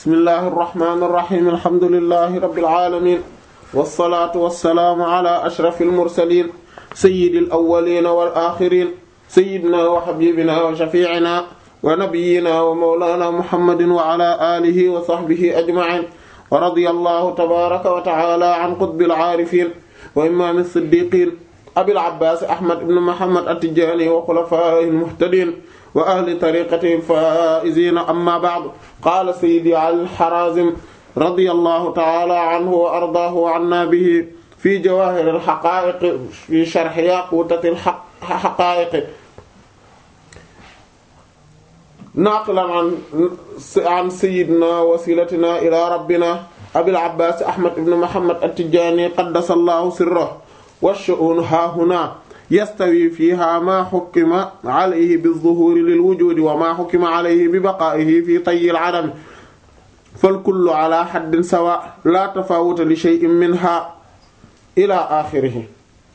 bismillahi irrahmani irrahim alhamdulilahi rabbil alamin wasalaatu wasalaamu ala ashrafil mursalin sayyidil awwalina wal axirin sayyidina wa habibina wa shafi'ina wa nabiyyina wa mawlana muhammadin wa ala alihi wa sahbihi ajma'in wa radiyallahu tabaraka wa ta'ala an qutbil aarifin wa imam as-siddiqin abil abbas ahmad ibn muhammad at-tijani wa khulafa'ihil muhtadin wa ahli tariqatihi al-faa'izina amma ba'du qaala sayyidi al-harazim radiyallahu ta'ala anhu wa ardaahu wa anna bihi fi jawahir al-haqa'iq fi sharh yaqutati al-haqa'iq naqilan an an sayyidina wasilatina ila rabbina abil abbas ahmad ibn muhammad at-tijani qaddasa allahu sirrahu wash-shu'un haahuna yastawi fiha ma xukkima alayhi bi-zuhuri lil-wujudi wa ma xukkima alayhi bi baqaa'ihi fi tayyi al-'adami fal-kullu ala haddin sawa la tafawuta li shay'in minha ila axirihi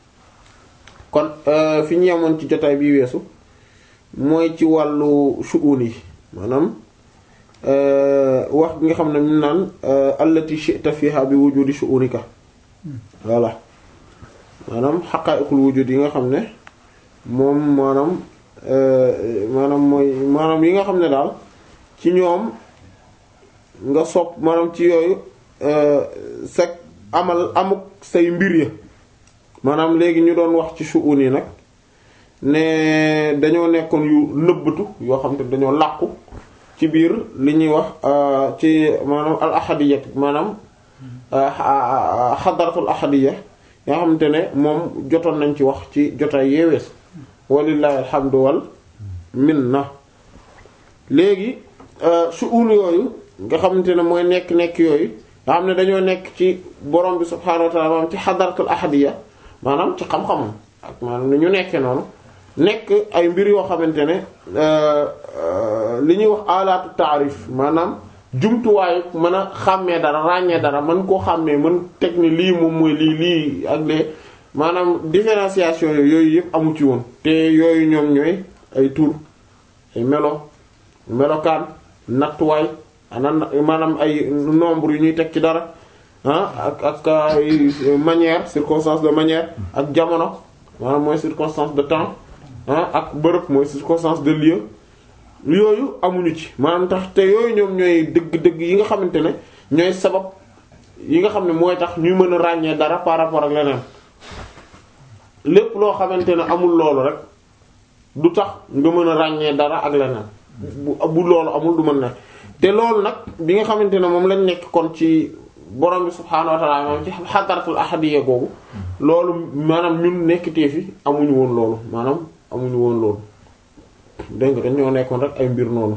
kon fi ñu yemoon ci jotaay bi weesu mooy ci wàllu shu'un yi maanaam wax bi nga xam ne ñu naan allati shi'ta fiha bi wujudi shu'unika voilà maanaam xaqaa'iqul wujud yi nga xam ne moom maanaam maanaam mooy maanaam yi nga xam ne daal ci ñoom nga sopp maanaam ci yooyu sa amal amuk say mbir ya maanaam léegi ñu doon wax ci shu'un yi nag ne dañoo nekkoon yu nëbbatu yoo xam te dañoo làqu ci biir li ñuy wax ci maanaam al ahadiyya maanaam xadaratul ahadiyya nga xamante ne moom jotoon nañ ci wax ci jotaay yeewees walillahi alhamdu wal minna léegi shu'un yooyu nga xamante ne mooy nekk-nekk yooyu nga xam ne dañoo nekk ci borom bi subhaanahu wa ta'ala maanaam ci xadaratul ahadiyya maanaam ci xam-xamam ak maanaam ni ñu nekkee noonu nekk ay mbir yoo xamante ne li ñuy wax alaatu taarif maanaam jumtuwaayu mën a xàmmee dara ràññee dara mën koo xàmmee mën teg ni lii moom mooy lii lii ak lee maanaam différenciation yooyu yëpp amu ci woon te yooyu ñoom ñooy ay tur ay melo melokaan nattuwaay ana maanaam ay nombre yu ñuy teg ci dara ah ak ak ay manière circonstance de manière ak jamono maanaam mooy circonstance de temps ah ak bërëb mooy circonstance de lieu yooyu amuñu ci maanaam tax te yooyu ñoom ñooy dëgg-dëgg yi nga xamante ne ñooy sabab yi nga xam ne mooy tax ñuy mën a ràññee dara par rapport ak leneen lépp loo xamante ne amul loolu rek du tax nga mën a ràññee dara ak leneen bu bu loolu amul du mën ne te loolu nag bi nga xamante ne moom lañ nekk kon ci borom bi subhaanahu wa ta'ala moom ci xadaratul ahadiyya googu loolu maanaam ñun nekkitee fi amuñu woon loolu maanaam amuñu woon loolu dégg nga dañoo nekkoon rek ay mbir noonu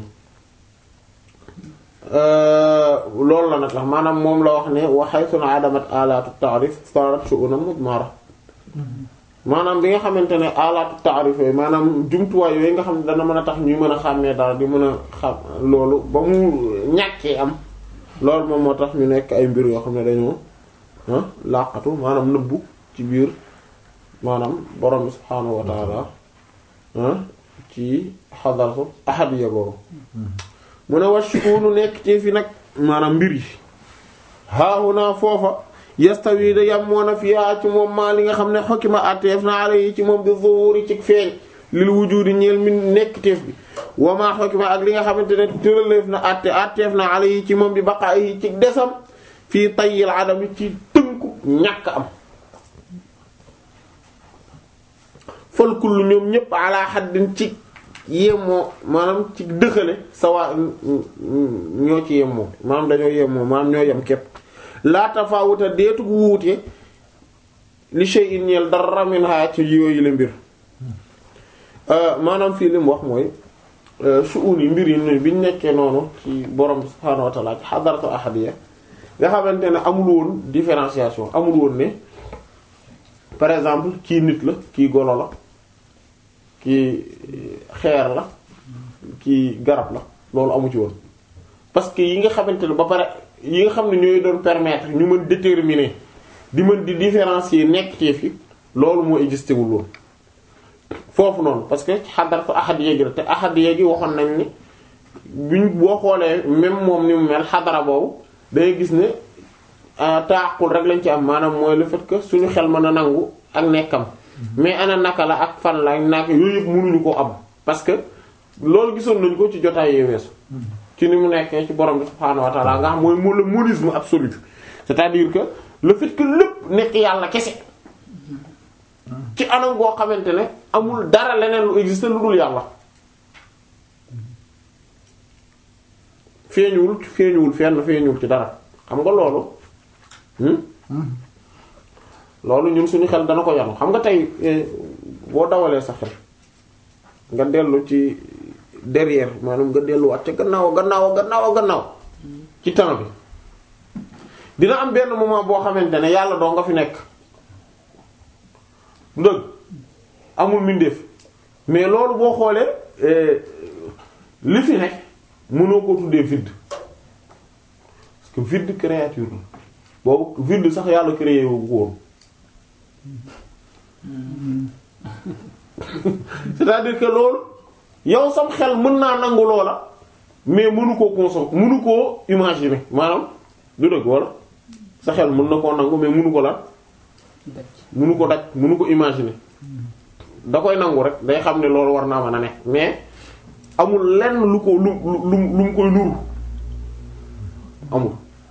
loolu la nag la maanaam moom la wax ne wa haythu adamat alaatu ta'rif sarat shu'unan mudmara maanaam bi nga xamante ne alaatu ta'rif yooyu maanaam jumtuwaay yooyu nga xam ne dana mën a tax ñuy mën a xàmmee dara di mën a xam loolu ba mu ñàkkee am loolu moom moo tax ñu nekk ay mbir yoo xam ne dañoo laqatu maanaam nëbbu ci biir maanaam borom bi subhaanahu wa ta'ala ci xadaratu ahadiyya boobu mu ne washuunu nekk ci fi nag maanaam mbir yi haahuna foofa yastawi da yammoona fiyaa ci moom maa li nga xam ne xokima atteef na ala yi ci moom bi zuhuri ci feeñ lil wujudi ñeel mi nekk teef bi wamaa xokima ak li nga xamante ne tëraleef na atte atteef na ala yi ci moom bi baqaa yi ci desam fii tayyil adami ci tënku ñàkk am fal kullu ñoom ñëpp ala haddin ci yemoo maanaam ci dëxale sawa ñoo ci yemoo maanaam dañoo yemoo maanaam ñoo yem képp laa tafawuta deetu gu wuute li shay'in ñeel dara min ha ci yooyu la mbir maanaam fii li mu wax mooy su'un yi mbir yi biñ nekkee noonu ci borom bi subhaanahu wa ta'ala ci hadaratu ahadiyya nga xamante ne amul woon différenciation amul woon ne par exemple kii nit la kii golo la kii xeer la kii garab la loolu amu ci woon parce que yi nga xamante ne ba pare yi nga xam ne ñooy doon permettre ñu mën déterminer di mën di différencier nekk ci fi loolu moo existé wul woon foofu noonu parce que xadaratu ahadiyya gi la te ahadiyya gi waxoon nañ ni buñ boo xoolee même moom ni mu mel xadara boobu dangay gis ne taaqul rek lañ ci am maanaam mooy le fait que suñu xel mën a nangu ak nekkam mais ana naka la ak fan la ak naka yooyu yëpp mënuñu koo am parce que loolu gisoon nañu ko ci jotaay yee weesu ci ni mu nekkee ci borom bi subhaanahu wa ta'ala nga xam mooy mo le monisme absolu c'est-à-dire que le fait que lépp nekk yàlla kese ci anam goo xamante ne amul dara leneen lu existe lu dul yàlla feeñuwul feeñuwul fenn feeñuwul ci dara xam nga loolu loolu ñun suñu xel dana ko yanu xam nga tey boo dawalee sa xel nga dellu ci derrière maanaam nga delluwaat ca gannaaw gannaaw gannaaw gannaaw ci temps bi dina am benn moment boo xamante ne yàlla doo nga fi nekk dëgg amul mbindeef mais loolu boo xoolee li fi nekk mënoo ko tuddee vide parce que vide créature la boobu vide sax yàlla créé wu ko woon c'est-à-dire que loolu yow sam xel mën naa nangu loola mais mënu koo consommer mënu koo imaginer maanaam du dëgg wala sa xel mën na koo nangu mais mënu ko la mënu ko daj mënu ko imaginer da koy nangu rek day xam ne loolu war naa mën a ne mais amul lenn lu ko lu lu lu mu koy nuru amul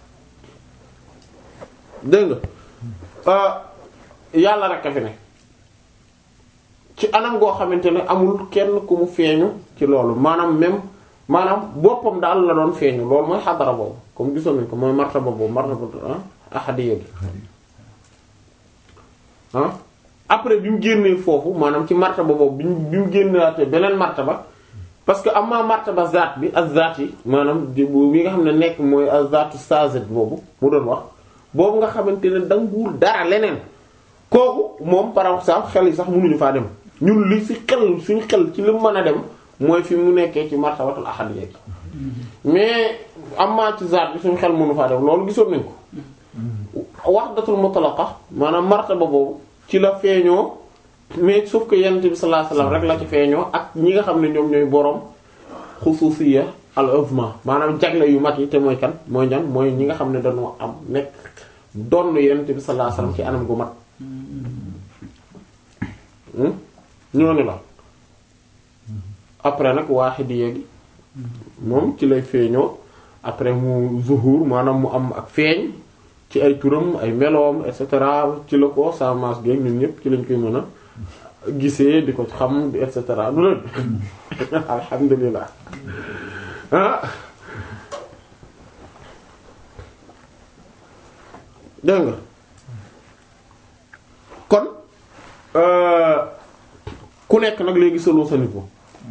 dégg nga yàlla rek a fi ne ci anam goo xamante ne amul kenn ku mu feeñu ci loolu maanaam même maanaam boppam daal la doon feeñu loolu mooy xadara boobu comme gisoon nañ ko mooy martaba boobu martaba ahadiyya bi ah après bi mu génnee foofu maanaam ci martaba boobu bi bi mu génnewaatee beneen martaba parce que amaa martaba zaat bi ak zaat yi maanaam bi nga xam ne nekk mooy ak zaatu sazet boobu mu doon wax boobu nga xamante ne danguwul dara leneen kooku moom par exemple xel yi sax mënuñu faa dem ñun li ci xel suñu xel ci li mu mën a dem mooy fi mu nekkee ci martabatul ahadiyya mais amaa ci zaat bi suñu xel mënu faa dem loolu gisoon nañ ko wahdatul mutlaqa maanaam martaba boobu ci la feeñoo mais sauf que yonent bi sallallahu alayhi wasallam rek la ci feeñoo ak ñi nga xam ne ñoom ñooy boroom xususiyya al uzma maanaam jagle yu mag yi te mooy kan mooy ñan mooy ñi nga xam ne dañoo am nekk donn yonent bi sallallahu alayhi wasallam ci anam gu mat ñooñu la après nag waahidiyya gi moom ci lay feeñoo après mu zuhur maanaam mu am ak feeñ ci ay turam ay meloom et cetera ci la ko sa mas geeg ñun ñëpp ci lañ koy mën a gisee di ko xam et cetera du leen alhamdulilah ah dégg nga kon ku nekk nag léegi solo sa niveau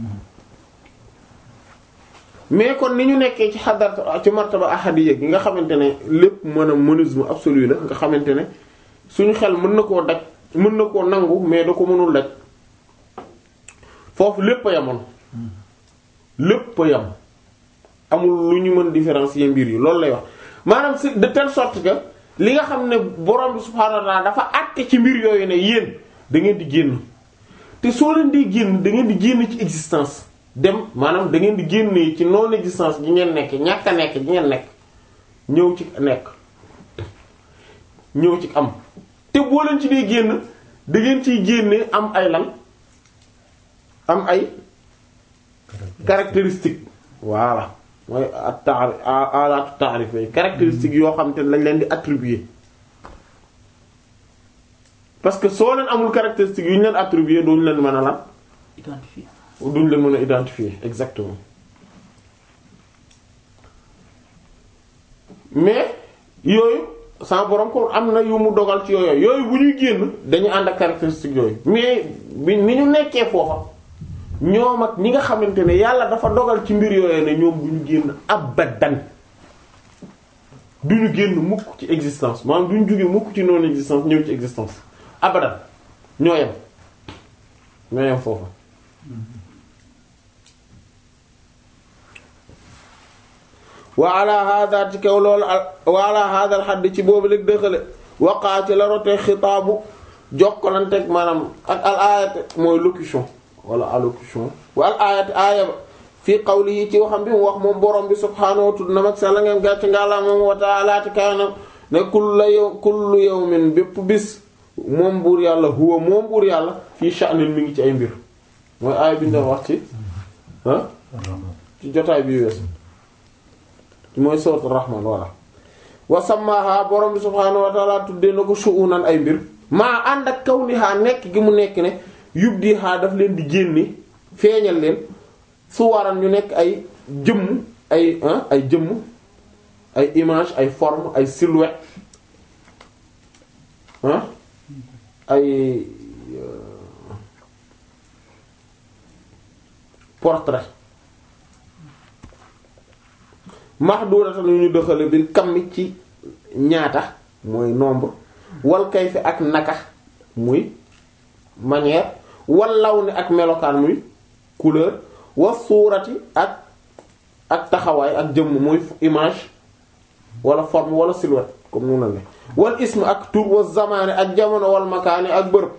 mais kon ni ñu nekkee ci xadar ci martaba ahadiyya gi nga xamante ne lépp mën a monisme absolu la nga xamante ne suñu xel mën na koo daj mën na koo nangu mais da ko mënul daj foofu lépp a yamoon lépp a yam amul lu ñu mën différencier mbir yi loolu lay wax maanaam c'est de telle sorte que li nga xam ne borom bi subhaanahu wa ta'ala dafa àtte ci mbir yooyu ne yéen da ngeen di génn te soo leen di génn da ngeen di génn ci existence dem maanaam da ngeen di génnee ci non existence gi ngeen nekk ñàkk a nekk gi ngeen nekk ñëw ci nekk ñëw ci am te boo leen ci dee génn da ngeen ciy génne am ay lan am ay caractéristiques voilà mooy at-ta'rif alaatu ta'rif yi caractéristiques yoo xam te ne lañ leen di attribuer parce que soo leen amul caractéristiques yu ñu leen attribuer duñu leen mën a lan identifié duñ leen mën a identifier exactement mais yooyu sans borom ko am na yu mu dogal ci yooyu yooyu bu ñuy génn dañu ànd ak caractéristiques yooyu mais bi ni ñu nekkee foofa ñoom ak ñi nga xamante ne yàlla dafa dogal ci mbir yooyu ne ñoom du ñu génn abadan du ñu génn mukk ci existence maanaam du ñu jóge mukk ci non existence ñëw ci existence abadan ñoo yem ñoo yem foofa wa ala hada ci kaw loolu wa ala hada al hadd ci boobu léegi dëxale waqaa ci la rote xitaabu jokkalanteeg maanaam ak al ayat mooy locution wala allocution wa al ayat aaya ba fii qawlihi ci waxam bi mu wax moom borom bi subhaanahu wa tudd na mag sa la ngeen gàcc ngàllaa moom wa ta'ala kaanam ne kullu yow kullu yawmin bépp bis moom buur yàlla huwa moom buur yàlla fii sha'nin mi ngi ci ay mbir mooy aay bi ñu doon wax ci ah ci jotaay bi weesu mooy sourate rahman walla wa sammaha borom bi subhaanahu wa ta'ala tuddee na ko shu'unan ay mbir maa ànd ak kawniha nekk gi mu nekk ne yubdiha daf leen di génne feeñal leen su waran ñu nekk ay jëmm ay ay jëmm ay image ay forme ay silhouette ah ay portrait mahdudatan yu ñu dëxale bil kammi ci ñaata mooy nombre wal kayfi ak naka muy manière wal law ni ak melokaan muy couleur wa suurati ak ak taxawaay ak jëmm muy image wala forme wala silhouette comme nu na ne wal ism ak tur wa zamaani ak jamono wal makaani ak bërëb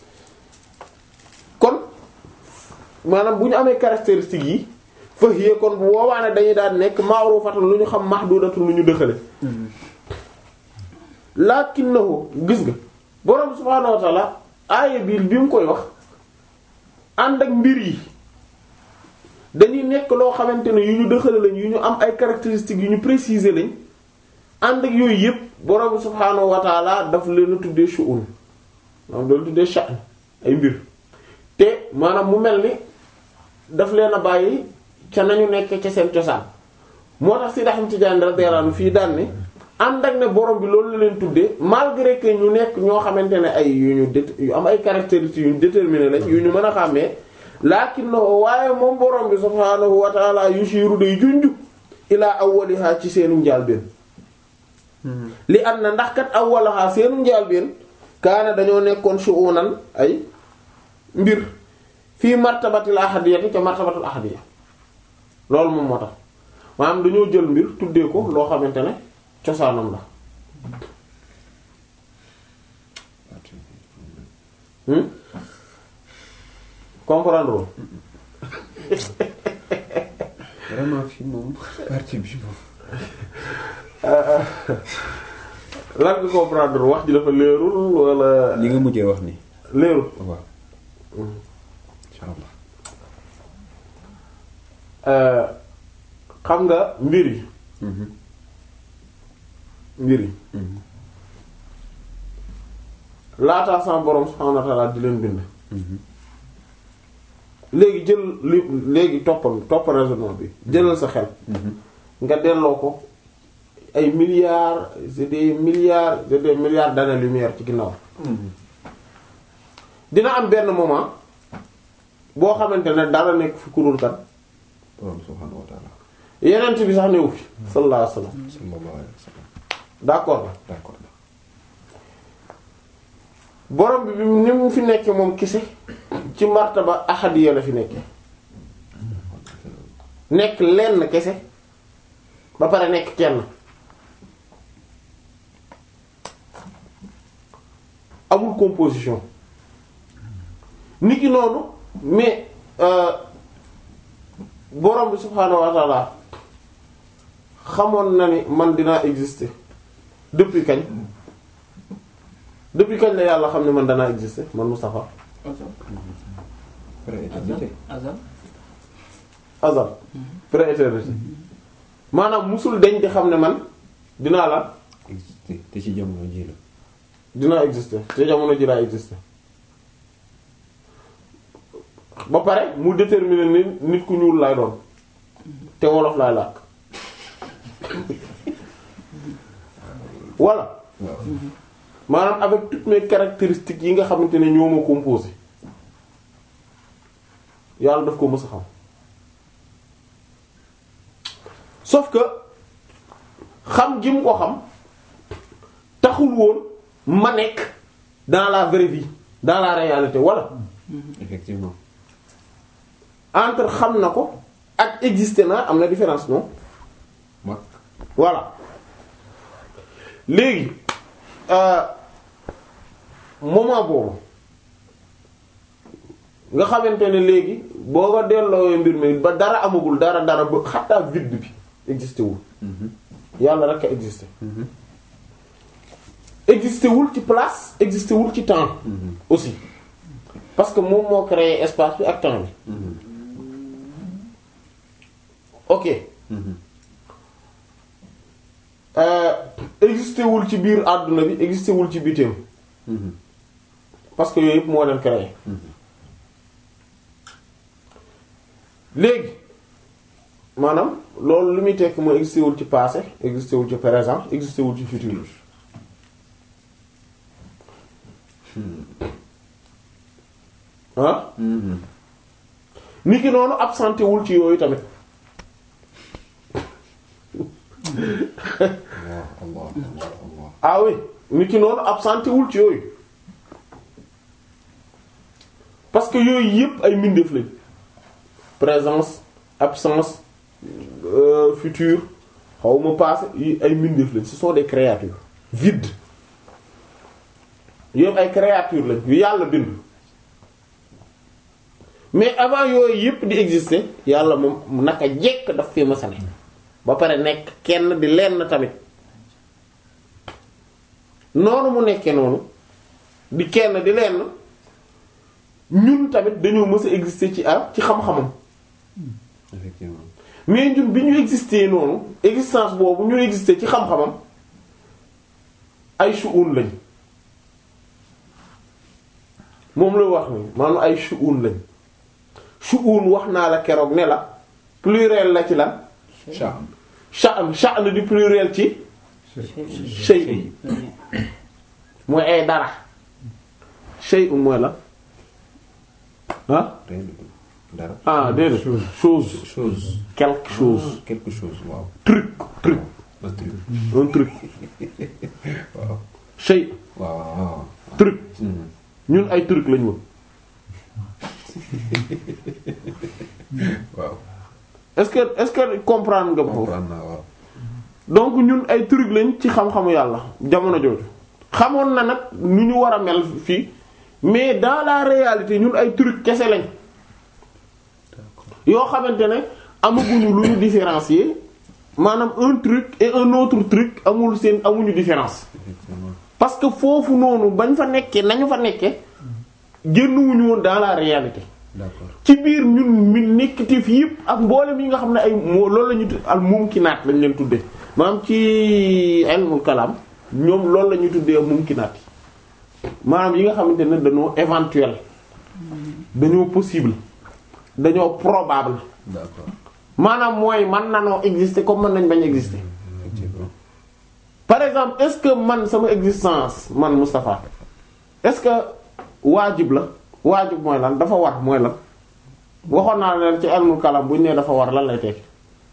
kon maanaam bu ñu amee caractéristiques yi fahiya kon bu boobaa ne dañuy daan nekk ma'rufatan lu ñu xam mahdudatun lu ñu dëxale lakinnahu gis nga borom subhaanahu wa ta'ala aaya bi bi mu koy wax ànd ak mbir yi dañuy nekk loo xamante ne yu ñu dëxale lañ yu ñu am ay caractéristiques yu ñu préciser lañ ànd ak yooyu yëpp borom subhaanahu wa ta'ala daf leen a tuddee shu'un maanaam da leen tuddee sha'n ay mbir te maanaam mu mel ni daf leen a bàyyi ca nañu nekk ca seen cosaan moo tax si daxam Tijaan radiyallahu anhu fii daan ne ànd ak ne borom bi loolu la leen tuddee malgré que ñu nekk ñoo xamante ne ay yu ñu dé yu am ay caractéristiques yu ñu déterminé lañ yu ñu mën a xàmmee lakinnahu waaye moom borom bi subhaanahu wa ta'ala yushiru day junju ilaa awwaliha ci seenu njaalbeen li am na ndax kat awwalaha seenu njaalbeen kaana dañoo nekkoon shu'unan ay mbir fii martabatil ahadiyati ca martabatil ahadiya loolu moom moo tax maanaam dañoo jël mbir tuddee ko loo xamante ne cosaanam la hmm comprendre loo vraiment fii moom partie bi moom. lan nga comprendre wax ji dafa leerul wala li nga mujjee wax ni leerul waaw. insha allah. xam nga mbir yi mbir yi laataa sama borom subhaanahu wa ta'ala di leen bind léegi jël li léegi toppal toppal raisonnement bi jëlal sa xel nga delloo ko ay milliards c'est des milliards c'est des milliards d'années-lumière ci ginnaaw dina am benn moment boo xamante ne dara nekk fi kurul kan borom subhaanahu wa ta'ala. yeneen bi sax newu fi sallallahu alayhi wasallam sallallahu alayhi wa sallam. d'accord la d'accord na. borom bi bi ni mu fi nekkee moom kese ci martaba ahadiya la fi nekkee nekk lenn kese ba pare nekk kenn amul composition nit ki noonu mais euh, borom bi subhaanahu wa ta'ala xamoon na ni man dinaa exister depuis kañ depuis kañ la yàlla xam ne man danaa exister man Moustapha pré-éternité. azal azal pré-éternité maanaam musul deñ di xam ne man dinaa la existé te ci jamono ji la. dinaa exister te jamono ji laa exister ba pare mu déterminer ni nit ku ñuul laay doon te wolof laay làkk voilà waaw. maanaam avec toutes mes caractéristiques yi nga xamante ne ñoo ma composé yàlla daf ko mës a xam sauf que xam gi mu ko xam taxul woon ma nekk dans la vraie vie dans la réalité wala effectivement. entre xam na ko ak exister na am na différence non mag. voilà léegi euh, moment boobu nga xamante ne léegi boo ko delloo mbir mi ba dara amagul dara dara ba xattaa vide bi existé wul yàlla rek a existé existé wul ci place existé wul ci temps aussi parce que moom moo créé espace bi ak temps bi ok euh, existé wul ci biir àdduna bi existé wul ci bitim parce que yooyu yëpp moo leen créé léegi maanaam loolu li muy tekk mooy existé wul ci passé existé wul ci présent existé wul ci futur ah nit ki noonu absenté wul ci yooyu tamit Allah Allah Allah Allah ah oui nit ki noonu absenté wul ci yooyu parce que yooyu yëpp ay mbindeef lañ présence absence euh, futur xawma passé yi ay mbindeef lañ ce sont des créatures vides yëpp ay créatures lañ yu yàlla bind mais avant yooyu yëpp di exister yàlla moom naka jekk daf fi masane ba pare nekk kenn di lenn tamit noonu mu nekkee noonu di kenn di lenn ñun tamit dañoo mës a exister ci ar ci xam-xamam effectivement mais ñun bi ñu exister noonu existence boobu ñu exister ci xam-xamam ay shu'un lañ moom la wax ni maanaam ay shu'un lañ shu'un wax naa la keroog ne la pluriel la ci lan Sha'an sha'n sha'n di pluriel ci shay mooy ay dara shay'un mooy la ah rien du tout dara ah déedéet chose chose quelque chose quelque chose waaw truc truc un truc un truc waaw shay waaw waaw truc Mhm. ñun ay truc lañ woon waaw est-ce que est-ce que comprendre nga foofu comprendre naa waaw donc ñun ay truc lañ ci xam-xamu yàlla jamono jooju xamoon na nag nu ñu war a mel fii mais dans la réalité ñun ay truc kese lañ yoo xamante ne amaguñu lu ñu différencier maanaam un truc et un autre truc amul seen amuñu différence effectivement parce que foofu noonu bañ fa nekkee nañu fa nekkee génnuwuñu woon dans la réalité d'accord ci biir ñun mi nekkiteef yëpp ak mboolem yi nga xam ne ay moo loolu la ñu tudd al mumkinaat lañ leen tuddee maanaam ci ilmul kalaam ñoom loolu la ñuy tuddee mumkinaat yi maanaam yi nga xamante ne dañoo éventuel dañoo possible dañoo probable d'accord maanaam mooy man nanoo exister comme mën nañ bañ exister effectivement par exemple est-ce que man sama existence man Moustapha est-ce que waajib la waajib mooy lan dafa war mooy lan waxoon naa leen ci ilmul kalam bu ñu nee dafa war lan lay tekki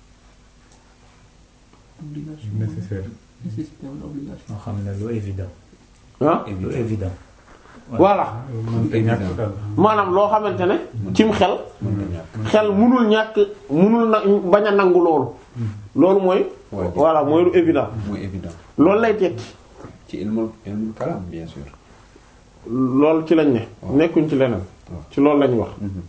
obligation nécessaire nécessité wala obligation moo xam ne lu évident ah lu évident évident voilà mënta ñàkk daal maanaam loo xamante ne cim xel mën na ñàkk xel munul ñàkk munul na bañ a nangu loolu loolu mooy Waajib. voilà mooy lu évident mooy évident loolu lay tekki ci ilmul ilmul kalam bien sûr loolu ci lañ ne waaw. nekkuñ ci leneen waaw. ci loolu lañ wax Mhm.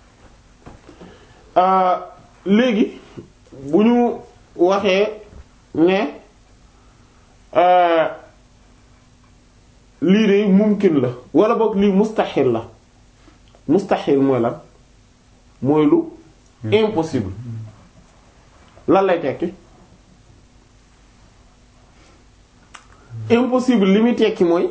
Euh, léegi bu ñu waxee ne euh, lii de mumkin la wala boog lii mustaxil la mustaxil mooy lan mooy lu impossible lan lay tekki impossible li muy tekki mooy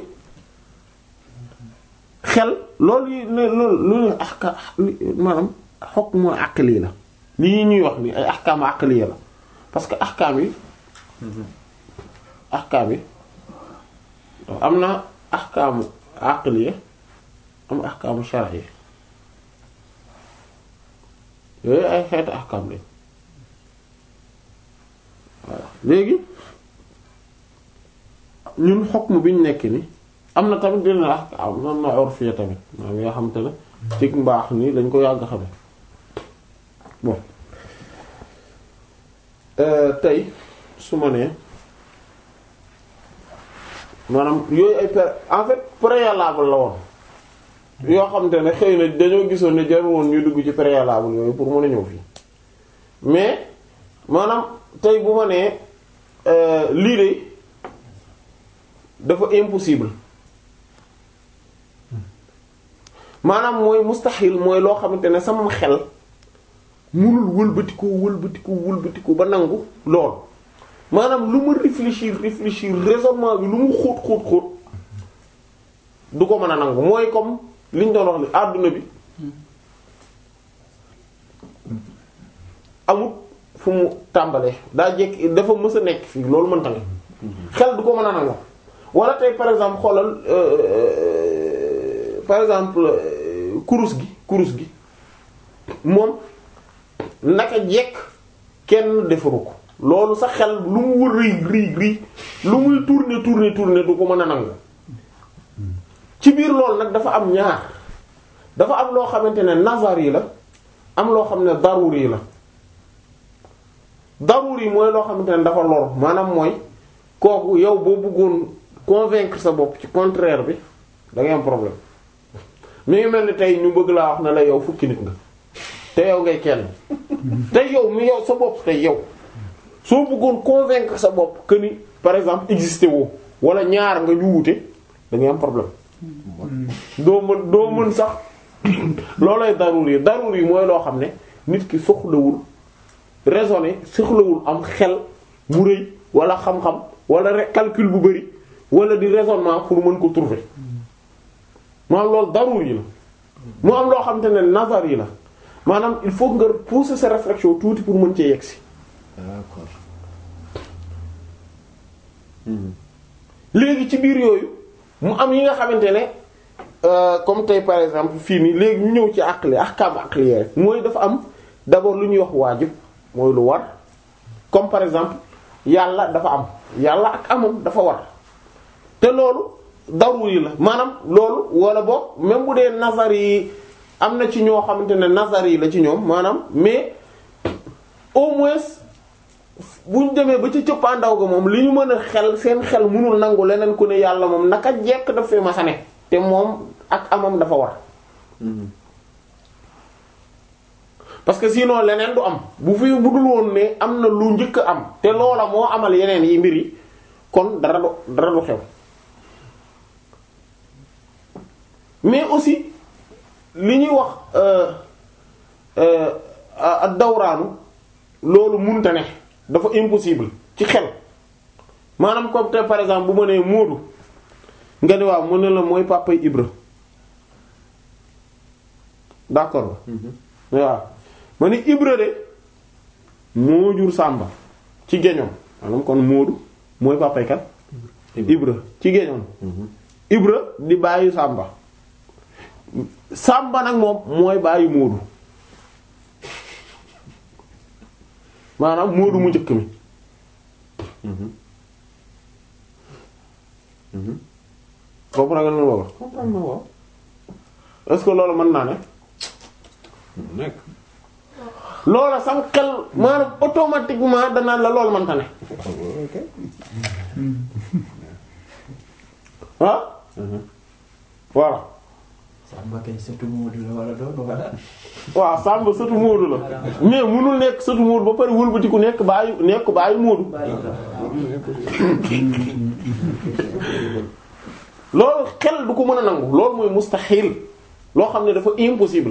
xel loolu yi loolu loolu ahka maanaam hukmu aqli la lii ñuy wax ni ay ahkaamu aqliya la parce que ahkaam yi ahkaam yi am na ahkaamu aqliya am ahkaamu shar'iyya yooyu ay xeetu ahkaam lañ voilà léegi ñun hukmu bi ñu nekk ni am na tamit dina ahkaam am na urfiya tamit maanaam yoo xamante ne ci mbaax ni lañ ko yàgg xame bon euh, tey su ma nee maanaam yooyu ay pré en fait préalable la woon yoo xam te ne xëy na dañoo gisoon ne jarul woon ñu dugg ci préalable yooyu pour mën a ñëw fii mais maanaam tey bu ma nee euh, lii de dafa impossible maanaam mooy mustaxil mooy loo xamante ne sama xel munul wëlbatiku wëlbatiku wëlbatiku ba nangu lool maanaam lu ma réfléchir réfléchir raisonnement bi lu mu xóot xóot xóot du ko mën a nangu mooy comme liñ doon wax ni àdduna bi amut fu mu tàmbalee daa jekk dafa mës a nekk fii loolu mënta ne xel du ko mën a nangu wala tey par exemple xoolal euh, par exemple euh, kurus gi kurus gi moom naka jekk kenn defaru ko loolu sa xel lu mu wër rii rii rii lu muy tourner tourner tourner du ko mën a nangu ci biir loolu nag dafa am ñaar dafa am loo xamante ne nazar yi la am loo xam ne daruri yi la daruri yi mooy loo xamante ne dafa lor maanaam mooy kooku yow boo bëggoon convaincre sa bopp ci contraire bi da ngay am problème mi ngi mel ni tey ñu bëgg laa wax ne la yow fukki nit nga te yow ngay kenn te yow mi yow sa bopp te yow soo bëggoon convaincre sa bopp que ni par exemple existé woo wala ñaar nga ñu wute da ngay am problème doo mën doo mën sax loolay daruri yi daruri yi mooy loo xam ne nit ki soxlawul raisonner soxlawul am xel mu rëy wala xam-xam wala re- calcul bu bari wala di raisonnement pour mën ko trouver maanaam loolu daruri yi la mu am loo xam te ne nazar yi la maanaam il faut nga pousser sa réflexion tuuti pour mën cee yegsi d'accord léegi ci biir yooyu mu am yi nga xamante ne euh, comme tey par exemple fii nii léegi ñu ñëw ci aqli ahkam aqli rek mooy dafa am d'abord lu ñuy wax waajib mooy lu war comme par exemple yàlla dafa am yàlla ak amam dafa war te loolu daruri la maanaam loolu wala boog même bu dee nazar yi am na ci ñoo xamante ne nazar yi la ci ñoom maanaam mais au moins buñ demee ba ci cëppaandaw ga moom li ñu mën a xel seen xel mënul nangu leneen ku ne yàlla moom naka jekk daf fee masa ne te moom ak amam dafa war parce que sinon leneen du am bu fi budul woon ne am na lu njëkk a am te loola moo amal yeneen yi mbir yi kon dara du dara du xew mais aussi li ñuy wax euh euh ak dawraanu loolu munta ne dafa impossible ci xel maanaam comme te par exemple bu ma nee Moodu nga ne waaw mu ne la mooy papa Ibra d'accord la waaw ma ni Ibra de moo jur Sàmba ci géñoom maanaam kon Moodu mooy papay kat Ibra ci géñoom Ibra di bàyyi Sàmba Sàmba nag moom mooy bàyyi Moodu maanaam Moodu mu njëkk mi comprendre nga lu ma wax comprendre na waaw est-ce que loolu mën naa ne nekk loola sam xel maanaam automatiquement danaan la loolu mënta ne ok ah voilà Samba kay surtout Modou la wala doon wala. waaw Samba sëtu Moodu la mais munul nekk sëtu Moodu ba pare wëlbati ku nekk bàyyi nekk bàyyi Moodu bàyyi ko. loolu xel du ko mën a nangu loolu mooy mustaxil loo xam ne dafa impossible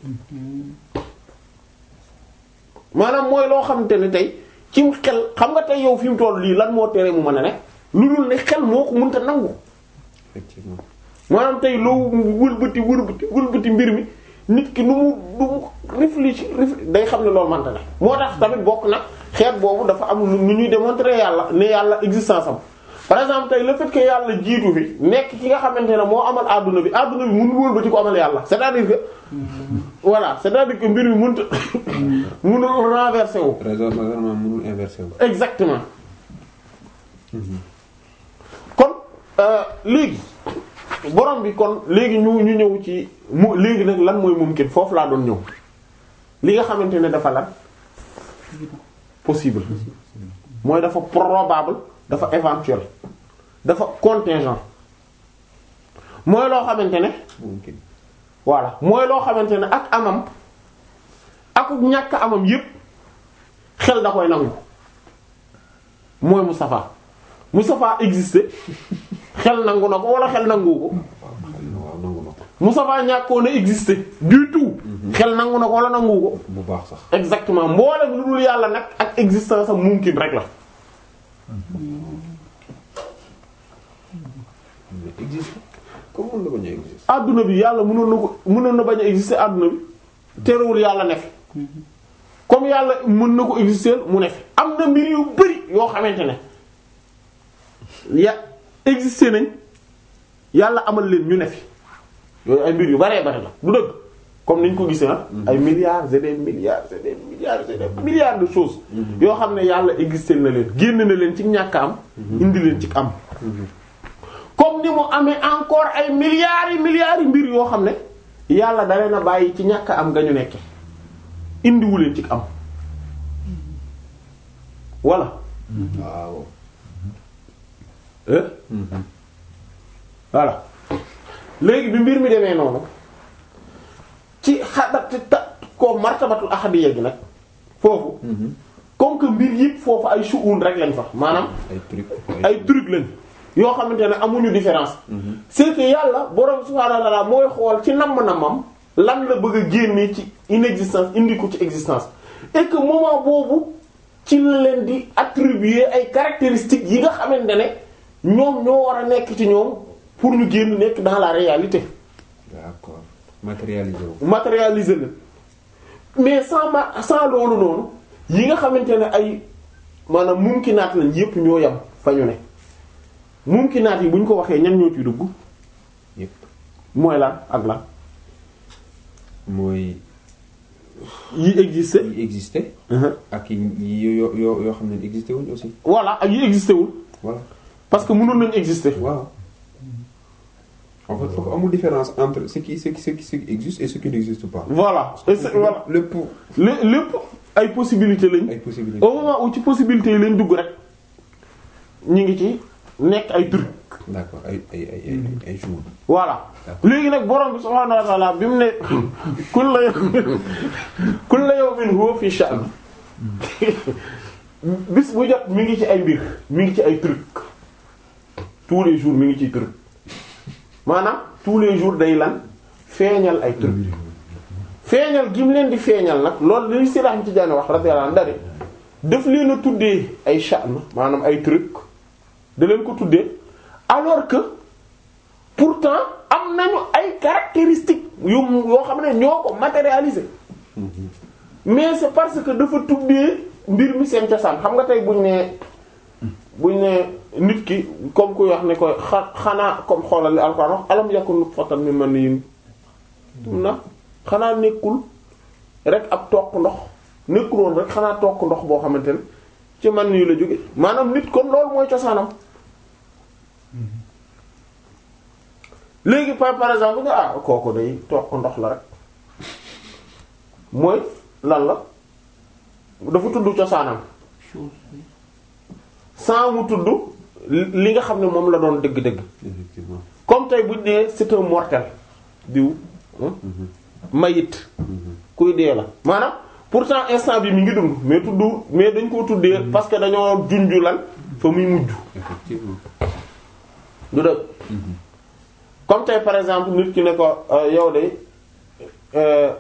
maanaam mooy loo xamante ne tey cim xel xam nga tey yow fi mu toll lii lan moo tere mu mën a ne lu dul ne xel moo ko mënta nangu effectivement maanaam tey loo wëlbati wëlbati wëlbati mbir mi nit ki nu mu nu mu réfléchir réfléchir day xam ne loolu mënta ne moo tax tamit bokk na xeet boobu dafa am nu ñuy démontrer yàlla ne yàlla existence am par exemple tey le fait que yàlla jiitu fi nekk ki nga xamante ne moo amal adduna bi adduna bi mënul wëlbati ko amal yàlla c'est-à-dire que voilà c'est-à-dire que mbir mi mënut mënul renverser wu raisonnement vraiment mënul inversé wu exactement kon euh, léegi borom bi kon léegi ñu ñu ñëw ci mu léegi nag lan mooy mumkin foofu laa doon ñëw li nga xamante ne dafa lan possible mooy dafa probable dafa éventuel dafa contingent mooy loo xamante ne mumkin voilà mooy loo xamante ne ak amam akuk ñàkk amam yépp xel da koy nangu mooy Moustapha Moustapha existé xel nangu na ko wala xel nangu ko waaw nangu na ko Moustapha ñàkkoon a existé du tout xel nangu na ko wala nangu ko bu baax sax exactement mboolem lu dul yàlla nag ak existence am mumkin rek la mais existe comme mën na bañ a existe adduna bi yàlla mënoon na ko mënoon na bañ a exister adduna bi terewul yàlla ne fi comme yàlla mën na ko exister mu ne fi am na mbir yu bari yoo xamante ne ya exister nañ yàlla amal leen ñu ne fi yooyu ay mbir yu baree bari la du dëgg comme niñ ko gisee ah ay milliards et des milliards et des milliards et des milliards de choses yoo xam ne yàlla exister na leen génn na leen ci ñàkk am indi leen ci am comme ni mu amee encore ay milliards yi milliards yi mbir yoo xam ne yàlla da leen a bàyyi ci ñàkk am nga ñu nekke indiwu leen ci am voilà waaw eh voilà léegi bi mbir mi demee noonu ci xadat ta ko martabatul ahadiyya gi nag foofu comme que mbir yëpp foofu ay shu'un rek lañ fa maanaam ay truc ay truc lañ yoo xamante ne amuñu différence c'est que yàlla borom subhaanahu wa ta'ala mooy xool ci namm-namam lan la bëgg a génne ci inexistence indi ko ci existence et que moment boobu ci la leen di attribuer ay caractéristiques yi nga xamante ne ñoom ñoo war a nekk ci ñoom pour ñu génn nekk dans la réalité d'accord matérialisé wu matérialiser leen mais sans ma sans loolu noonu yi nga xamante ne ay maanaam mumkinaat lañ yépp ñoo yam fa ñu ne mumkinaat yi bu ñu ko waxee ñan ñoo ci dugg yépp mooy lan ak lan mooy yi existé yi existé ak yi yi yoo yoo yoo xam ne existé wuñ aussi voilà ak yi existé wul voilà parce que mënoon nañ exister waaw en fait foofu amul différence entre ce qui ce qui ce qui ce qui existe et ce qui n'existe pas voilà et c'est- voilà lépp lé- lépp ay possibilités lañ ay possibilités au moment où ci possibilités yi lañ dugg rek ñu ngi ci nekk ay truc d'accord ay ay ay ay ay jours voilà D'accord. léegi nag borom bi subhaanahu wa ta'ala bi mu ne kullu yawmin kullu yawmin huwa fi sha'n bis bu jot mi ngi ci ay mbir mi ngi ci ay truc tous les jours mi ngi ciy truc maanaam tous les jours day lan feeñal ay truc feeñal gi mu leen di feeñal nag loolu li si raxam ci jaane wax radiyallahu anhu dari daf leen a tuddee ay sha'n maanaam ay truc da leen ko tuddee alors que pourtant am nañu ay caractéristiques yu yoo xam ne ñoo ko matérialiser mais c'est parce que dafa tuddee mbir mi seen cosaan xam nga tey buñ ne buñ ne nit ki comme kuy wax ne ko xa xanaa comme xoolal li Alxuraan wax alam yakun nutfatan min maniyyin na xanaa nekkul rek ab toq ndox nekkul woon rek xanaa toq ndox boo xamante ne ci man nii la jóge maanaam nit kon loolu mooy cosaanam léegi par par exemple nga ah kooku day toq ndox la rek mooy lan la dafa tudd cosaanam sans mu tudd li nga xam ne moom la doon dëgg-dëgg effectivement comme tey buñ nee c'est un mortel diw hein, mayit kuy dee la maanaam pourtant instant bi mi ngi dund mais tudd mais dañ koo tuddee parce que dañoo junju lan fa muy mujj effectivement du dëgg comme tey par exemple nit ki ne ko euh, yow de euh,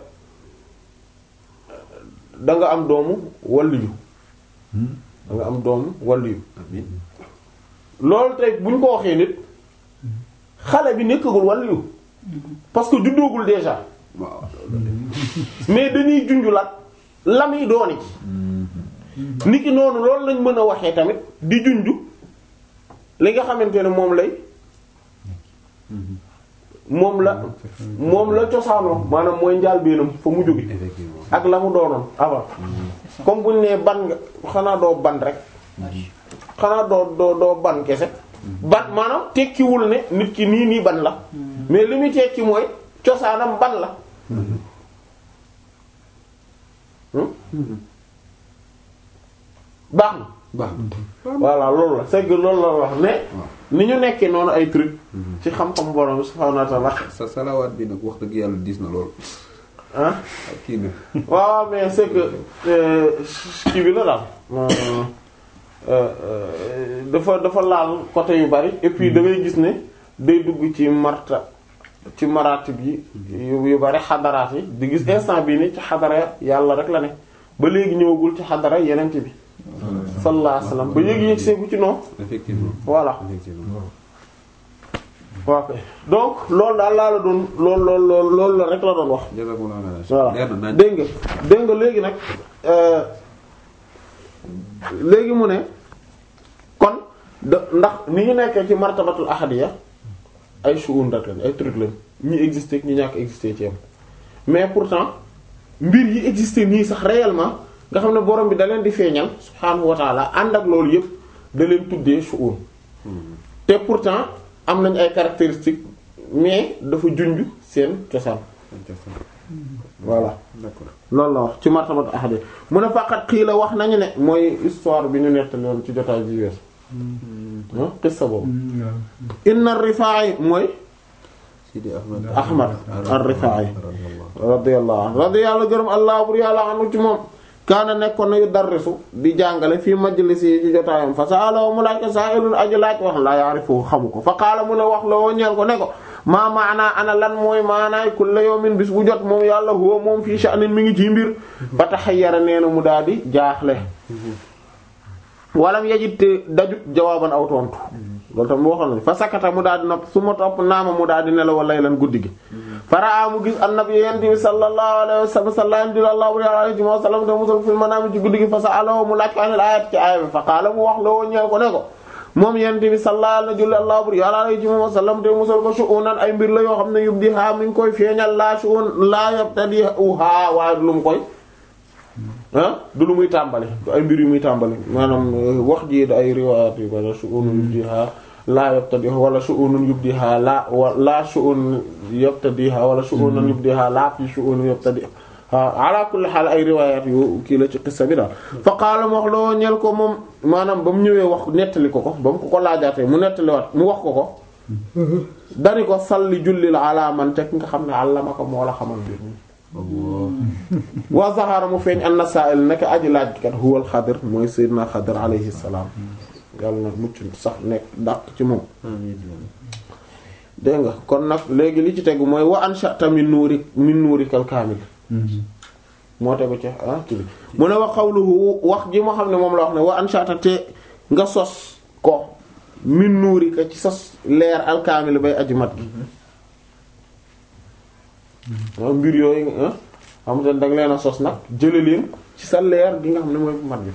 da nga am doomu waliyu da nga am doomu waliyu amiin loolu tey bu ñu ko waxee nit xale bi nekkagul waliyu parce que juddoogul déjà waaw mais dañuy junjulaat la muy dooni nit ki noonu loolu lañ mën a waxee tamit di junju li nga xamante ne moom lay moom la moom la cosaanoo maanaam mooy njaalbeenam fa mu jóge effectivement ak la mu doonoon avant comme buñ nee ban nga xanaa doo ban rek xanaa doo doo doo ban kese ban maanaam tekkiwul ne nit ki nii nii ban la mais li muy tekki mooy cosaanam ban la hmm? baax na baax voilà loolu la c'est que loolu la wax ne ni ñu nekkee noonu ay truc ci xam-xam borom bi subhaanahu wa ta'ala sa salawaat bi nag wax dëgg yàlla diis na lool ah ak kii na waaw mais c'est que euh, kii bi la daal euh, euh, dafa dafa laal côté yu bari et puis da ngay gis ne day dugg ci marta ci maratib yi yu yu bari xadaraat yi di gis instant bii ni ci xadara yàlla rek la ne ba léegi ñëwagul ci xadara yenent bi sallallahu alayhi wasallam ba yéegi yëg seeku ci noonu effectivement voilà effectivement waaw kay donc loolu daal laa la doon loolu loolu loolu loolu la rek la doon wax jazakumullahu khairan voilà leer na naaj dégg nga dégg nga léegi nag euh, léegi mu ne kon da ndax ni ñu nekkee ci martabatul ahadiya ay shu'un rek lañ ay truc lañ ñi existé ak ñi ñàkk existé ci am mais pourtant mbir yi existé nii sax réellement nga xam ne borom bi da leen di feeñal subhaanahu wa ta'ala ànd ak loolu yëpp da leen tuddee shu'un te pourtant am nañ ay caractéristiques mais dafa junj seen cosaan voilà d'accord loolu la wax ci martabat ahadi mu ne faqat xii la wax nañu ne mooy histoire bi ñu nettali woon ci jotaay ji wees ah qissa boobu inna ar-Rifaa'i mooy Sidi Ahmad Ahmad ar-Rifaa'i radiyallahu radiyallahu anhu radiyallahu gërëm allah bur yàlla anu ci moom kaana nekkoon na yu darrisu di jàngale fii majlisi yi ci jotaayam fa sa'alahu mu laaj ko sa'ilun aji laaj wax la ya'rifu xamu ko fa qaala mu ne wax la woo ñeel ko ne ko maa maanaa ana lan mooy maanaay kulla yawmin bis bu jot moom yàlla huwa moom fii sha'nin mi ngi ci mbir fa taxayyara nee na mu daal di jaaxle walam yajid te dajut jawaaban aw tontu loolu tam waxoon nañu fa sakata mu daal di nopp su ma topp naama mu daal di nelaw laylan guddi gi faraa mu gis annabi yent bi sallallahu alayhi wa sallam sallallahu alayhi wa sallam te musul fil manaam ci guddi gi fa sa'alahu mu laaj ko anil ayat ci aaya bi fa qaala mu wax la woo ñeel ko ne ko moom yent bi sallallahu alayhi wa sallam te musul ko shu'unan ay mbir la yoo xam ne yubdiha mi ngi koy feeñal laa shu'un laa yabtadiha waaye du lu mu koy ah du lu muy tàmbali du ay mbir yu muy tàmbali maanaam wax ji da ay riwaayat yu bari shu'unun yubdiha laa yabtadiha wala shu'unun yubdiha laa wa laa shu'un yabtadiha wala shu'unun yubdiha laa fi shu'un yabtadiha ala kulli haal ay riwaayat yu kii la ci qissa bi daal fa qaala mu wax loo ñel ko moom maanaam ba mu ñëwee wax nettali ko ko ba mu ko ko laajaatee mu nettaliwaat mu wax ko ko dari ko salli jullil ala man teg nga xam ne allama ko moo la xamal mbir mi wa zahara mu feeñ anna sa'il nekk aji laaj kat huwal xadir mooy sayyidina xadir alayhi salaam yàlla na mucc sax nekk dàq ci moom dégg nga kon nag léegi li ci tegu mooy wa ansha'ta min nuuri min nuurikal kaamil moo tegu ci ah ci bi mu ne wa qawluhu wax ji moo xam ne moom la wax ne wa ansha'ta te nga sos ko min nuurika ci sos leer al kaamil bay aji mat gi waaw mbir yooyu ah xam te da nga leen a sos nag jële leen ci sa leer gi nga xam ne mooy bu mat bi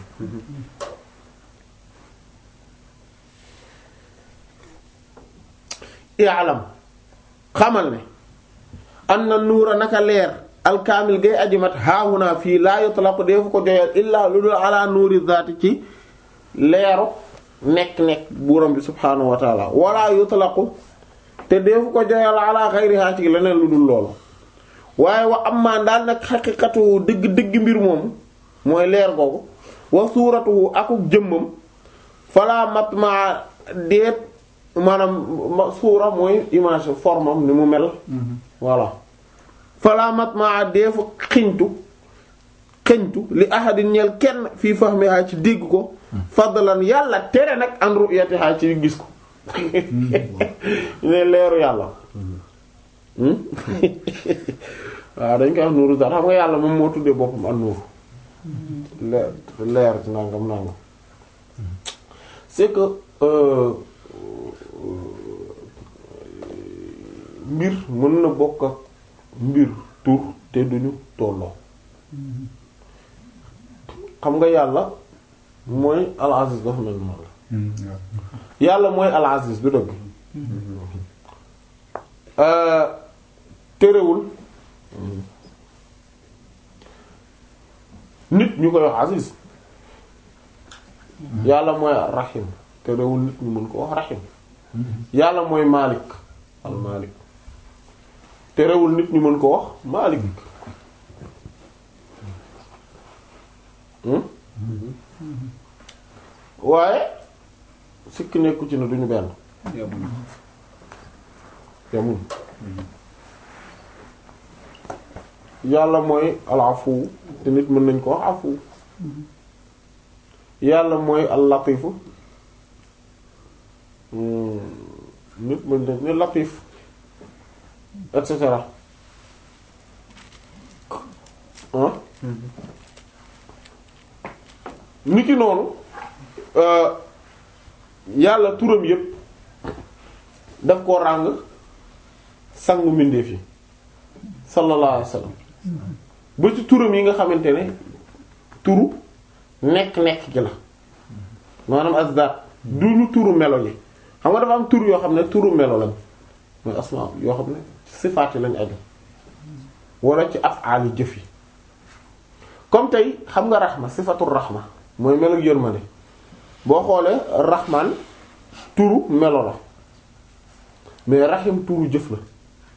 i'lam xamal ne anna nuura naka leer alkaamil gay ajimat haahuna fii laa yutlaqu deefu ko joyal illaa lu dul ala nuuri zaati ci leeru nekk-nekk buuram bi subhaanahu wa taala wala yutlaqu te deefu ko joyal ala xayriha ci leneen lu dul loolu waaye wa ammaa daal nag xaqiqatu dëgg dëgg mbir moomu mooy leer googu wa suuratuhu akuk jëmmam fala mat ma deet maanaam suura mooy image formam ni mu mel voilà fala mat ma deefu xiñtu xiñtu li ahadin ñeel kenn fii fahmiha ci dégg ko fadlan yàlla tere nag an ru'yatiha ci gis ko ne leeru yàlla waaw dañ koy wax nuuru zaat xam nga yàlla moom moo tuddee boppam an nuur leer leer nangam nangam c'est que euh, mbir mën na bokk ak mbir tur te duñu tolloo xam nga yàlla mooy al aziz dafa mel noonu la yàlla mooy al aziz du dëgg terewul nit ñu koy wax aziz yàlla mooy rahim terewul nit ñu mën ko wax rahim yàlla mooy malik al malik terewul nit ñu mën ko wax malik waaye sikk nekku ci ne duñu benn yamuñu yamuñ yàlla mooy alafu te nit mën nañ ko wax afu yàlla mooy al latifu Hmm, nit mën nañ ne latif et cetera ah ni ki noonu euh, yàlla turam yépp daf koo ràng sangu mbindeef yi sallallahu alayhi wasallam ba ci turam yi nga xamante ne turu nekk-nekk gi la maanaam azdaat du ñu turu melo yi xam nga dafa am tur yoo xam ne turu melo lañ mooy asma yoo xam ne sifaat yi lañ aju wala ci af'aali jëf yi comme tey xam nga raxma sifatul raxma mooy melo yërmande boo xoolee raxmaan turu melo la mais raxim turu jëf la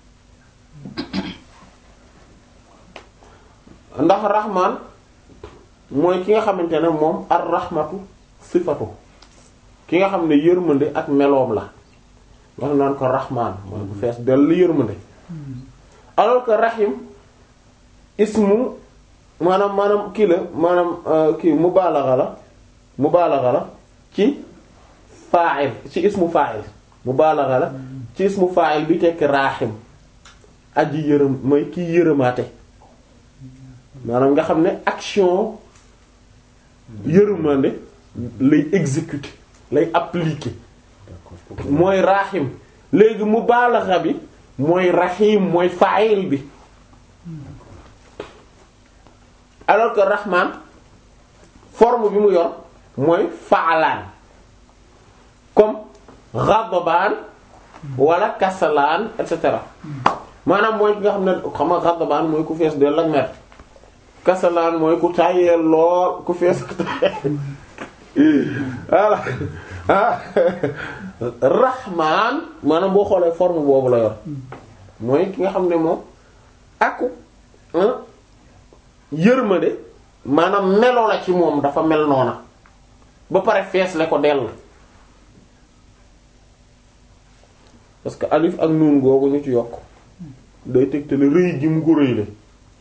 ndax raxmaan mooy ki nga xamante ne moom ar raxmatu sifatu ki nga xam ne yërmande ak meloom la wax naan ko raxmaan mooy bu fees dell yërmande alors que raxim ismu maanaam maanaam kii la maanaam euh, kii mubaalaxa la mubaalaxa la ci fa'il ci ismu fa'il mubaalaxa la ci ismu fa'il bi tekk raaxim aji yërëm mooy kii yërëmaate maanaam nga xam ne action yërëmande lay exécuter lay appliquer mooy raaxim léegi mubaalaxa bi mooy raxiim mooy fa'il bi alors que rahman forme bi mu yor mooy faalaan comme ghadbaan wala kasalaan et cetera maanaam mooy ki nga xam ne xam nga ghadbaan mooy ku fees dell ak mer kasalaan mooy ku tàyyeel lool ku fees voilà ah rahman maanaam boo xoolee forme boobu la yor mooy ki nga xam ne moom aku yërmande maanaam melo la ci moom dafa mel noona ba pare fees le ko dell parce que alif ak nuun googu ñu ci yokk day tegtale rëy gi mu ko rëy le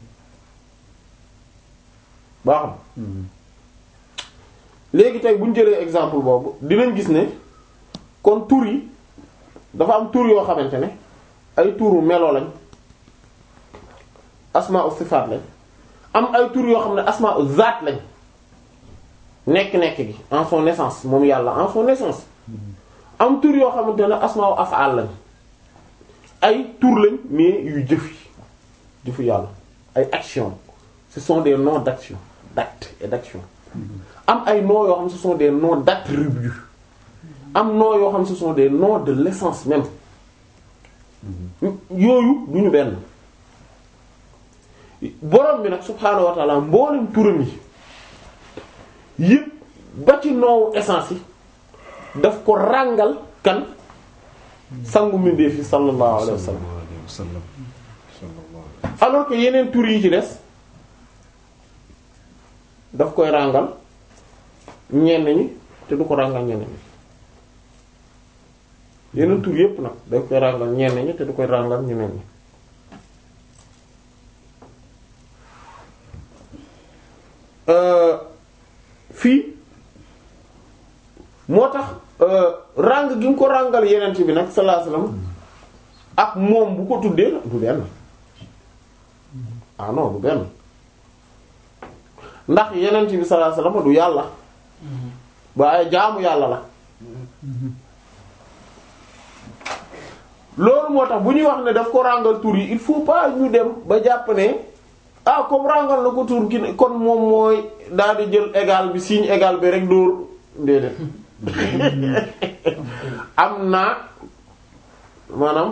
baax na léegi tey bu ñu jëlee exemple boobu dinañ gis ne kon tur yi dafa am tur yoo xamante ne ay turu melo lañ asmaa u sifaat lañ am ay tur yoo xam ne asmaa u zaat lañ nekk-nekk gi en son naissance moom yàlla en son naissance am tur yoo xamante ne asmaa u af'al lañ ay tur lañ mais yu jëf yi jëfu yàlla ay action ce sont des noms d'action d'acte et d'action am ay noms yoo xam ce sont des noms d'attributs am noms yoo xam ce sont des noms de l'essence même yooyu du ñu benn borom bi nag subhaanahu wa ta'ala mboolem turam yi yëpp ba ci noowu essence yi daf ko ràngal kan sangu mbindeef yi sallallahu alayhi wa sallam alayhi wa sallam sallallahu alayhi alors que yeneen tur yi ci des daf koy ràngal ñenn ñi te du ko ràngal ñenn ñi yeneen tur yépp nag daf koy ràngal ñenn ñi te du koy ràngal ñeneen ñi euh fii moo tax euh ràng gi mu ko ràngal yeneen bi nag sallallahu alayhi wasallam ak moom bu ko tuddee du benn ah non du benn ndax yeneen bi sallallahu alayhi wasallam du yàlla waaye jaamu yàlla la loolu moo tax bu ñuy wax ne daf ko ràngal tur yi il faut pas ñu dem ba jàpp ne ah comme ràngal na ko tur ki ne kon moom mooy daal di jël égal bi signe égal bi rek dóor déedéet am na maanaam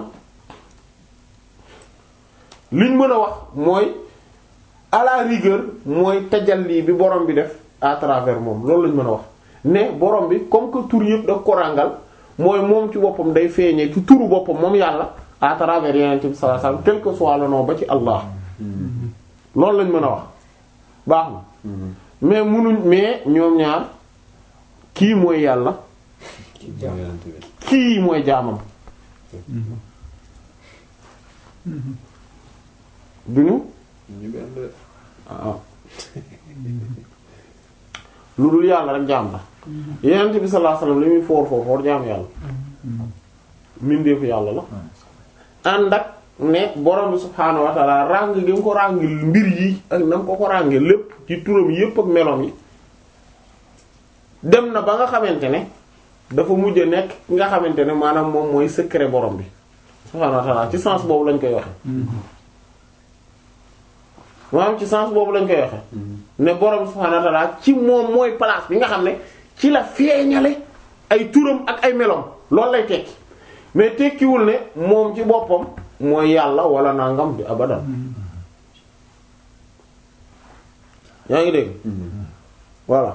liñ mën a wax mooy à la rigueur mooy tajalli bi borom bi def à travers moom loolu lañ mën a wax ne borom bi comme que tur yëpp daf ko ràngal mooy moom ci boppam day feeñee ci turu boppam moom yàlla à travers yeneen bi sallallahu alayhi wasallam quel que soit le nom ba ci Allah loolu lañ mën a wax baax na mais munuñ mais ñoom ñaar kii mooy yàlla kii mooy jaamam duñu ñu benn de. ah lu dul yàlla rek jaam la yenent bi sallallahu alayhi wasallam li muy foor foor foor jaam yàlla mbindeefu yàlla la ànd ak ne borom bi subhaanahu wa ta'ala ràng gi nga ko ràng mbir yi ak na ko ko ràngee lépp ci turam yépp ak meloom yi dem na ba nga xamante ne dafa mujj a nekk ki nga xamante ne maanaam moom mooy secret borom bi subhaanahu wa ta'ala ci sens boobu lañ koy waxe maanaam ci sens boobu lañ koy waxe ne borom bi subhaanahu wa ta'ala ci moom mooy place bi nga xam ne ci la feeñale ay turam ak ay meloom loolu lay tekki mais tekkiwul ne moom ci boppam mooy yàlla wala nangam di abadan yaa ngi dégg voilà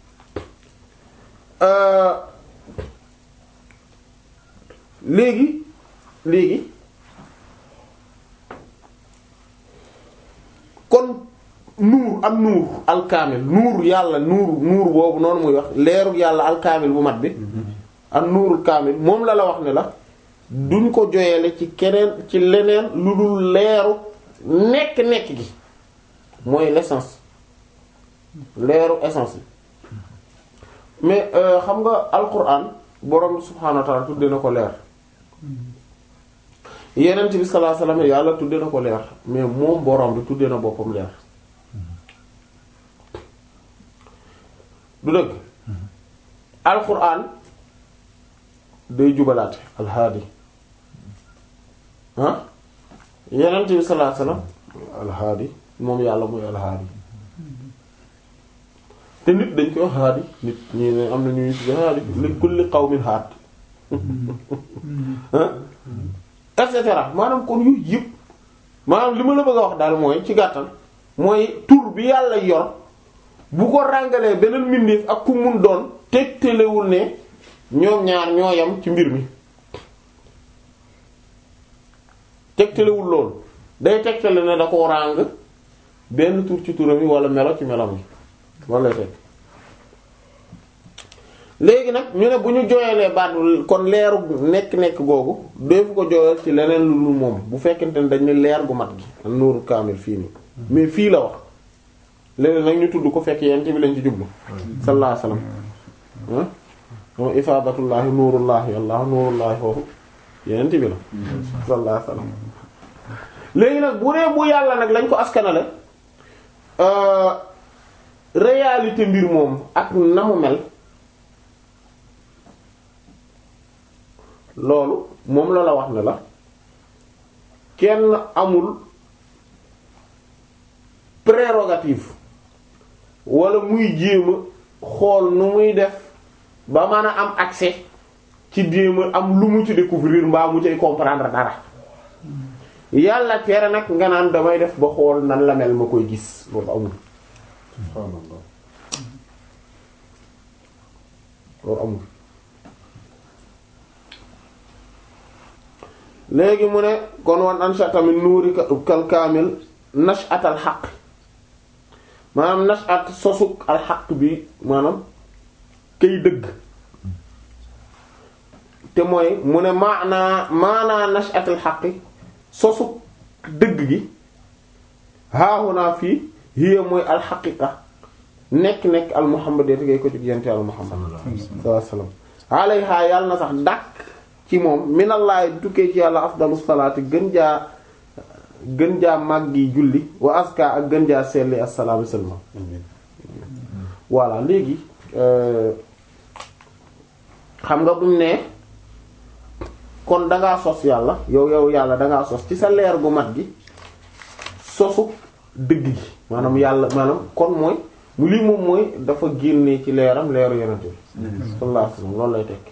euh léegi léegi kon nuur ak nuur alkaamil nuur yàlla nuur nuur boobu noonu muy wax leeru yàlla alkaamil bu mat bi ak nuurul kaamil moom la la wax ne la duñ ko joyele ci keneen ci leneen lu dul leeru nekk-nekk gi mooy l'essence leeru essence yi mais xam nga alquran borom subhaanahu wa ta'ala tudde na ko leer yenent bi sallallahu alayhi wasallam yàlla tudde na ko leer mais moom borom bi tudde na boppam leer du dëgg alquran day jubalaate alhaadi ah yenent bi sallallahu alayhi wasallam alhaadi moom yàlla mooy alhaadi te nit dañ koy haadi nit ñi ne am na ñuy tudde haadi li kulli qawmin haad et cetera maanaam kon yu yëpp maanaam li ma la bëgg a wax daal mooy ci gàttal mooy tur bi yàlla yor bu ko ràngalee beneen mbindeef ak ku mun doon tegtalewul ne ñoom ñaar ñoo yam ci mbir mi tegtalewul loolu day tegtale ne da ko ràng benn tur ci turam yi wala melo ci melam yi wala teg léegi nag ñu ne bu ñu jooyalee baat kon leeru nekk-nekk googu defu ko jooyal ci leneen lu lu moom bu fekkente ne dañ ne leer gu mat gi ak nuuru kaamil fii nii mais fii la wax léegi nag ñu tudd ko fekk yent bi lañ ci jublu sallallahu alayhi wasallam ah moom ifaadatullaahi nuurullaahi allah nuurullaahi foofu yent bi la sallallahu alayhi wasallam léegi nag bu dee bu yàlla nag lañ ko askanale réalité mbir moom ak na mu mel loolu moom la la wax ne la kenn amul prérogative wala muy jéem a xool nu muy def ba mën a am accès ci jéem a am lu mu ci découvrir mbaa mu cay comprendre dara yàlla tere nag nga naan damay def ba xool nan la mel ma koy gis loolu amul subhaanallah loolu amul léegi mu ne kon wan ansha tamit nuuri kal kaamil nashat al xaq maanaam nashat sosuk al xaq bi maanaam kay dëgg te mooy mu ne maanaa maanaa nashat al xaqi sosuk dëgg gi haahunaa fii hiya mooy al xaqiqa nekk-nekk al muhammadiyya ngay ko ci yente al muhammad sallallahu alayhi wasallam alayha yàlla na sax dàkk ci moom minallahi du tukkee ci yàlla afdalu salaati gën jaa gën jaa màggi julli wa aska ak gën jaa selli assalaamu sallam voilà léegi xam nga buñ ne kon dangaa sos yàlla yow yow yàlla dangaa sos ci sa leer gu mat gi sosu dëgg gi maanaam yàlla maanaam kon mooy mu lii moom mooy dafa génnee ci leeram leeru yonent bi sallallahu alayhi wasallam loolu lay tekki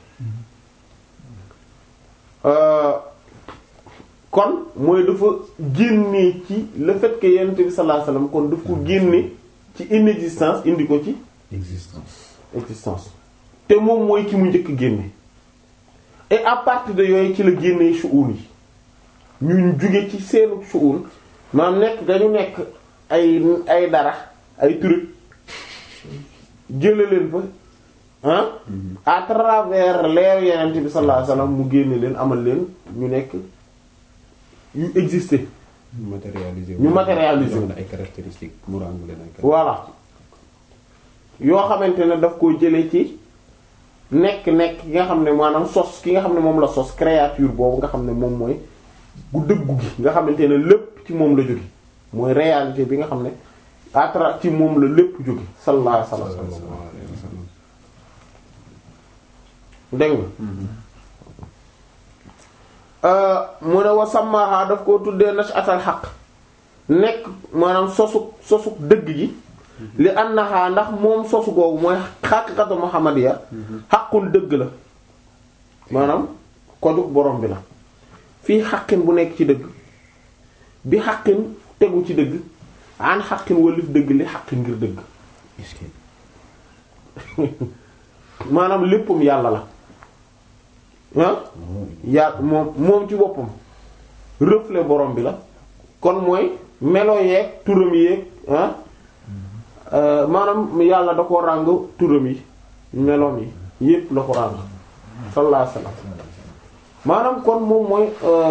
kon mooy dafa génnee ci le fait que yonent bi sallallahu alayhi wasallam kon daf ko génne ci inexistence indi ko ci existence existence te moom mooy ki mu njëkk génne et à partir de yooyu ci la génnee shu'un yi ñu jóge ci seenu shu'un maanaam nekk dañu nekk ay ay dara ay truc jële leen fa ah à travers leer yenent bi sallallahu alayhi wasallam mu génne leen amal leen ñu nekk yu exister ñu matérialiser ñu matérialiser jox la ay caractéristiques mu ràng leen ay voilà yoo xamante ne daf ko jëlee ci nekk-nekk ki nga xam ne maanaam sos ki nga xam ne moom la sos créature boobu nga xam ne moom mooy gu dëggu gi nga xamante ne lépp ci moom la jóge mooy réalité bi nga xam ne à travers ci moom la lépp jóge sallallahu alayhi wasallam sallallahu alayhi wa sallam. dégg nga mu ne wa sàmmaaha daf koo tuddee nashatal xaq nekk maanaam sosu sosu dëgg gi li annaha ndax moom sosu googu mooy xaqiqatu muhammadiya xaqul dëgg la maanaam kodug borom bi la fii xaqin bu nekk ci dëgg bi xaqin tegu ci dëgg an xaqin walif dëgg li xaqin ngir dëgg maanaam léppam yàlla la ah yàlla moom moom ci boppam reflet borom bi la kon mooy melo yeeg turam yeeg ah maanaam yàlla da ko ràng turam yi meloom yi yépp la ko ràng sallallahu alayhi wasallam maanaam kon moom mooy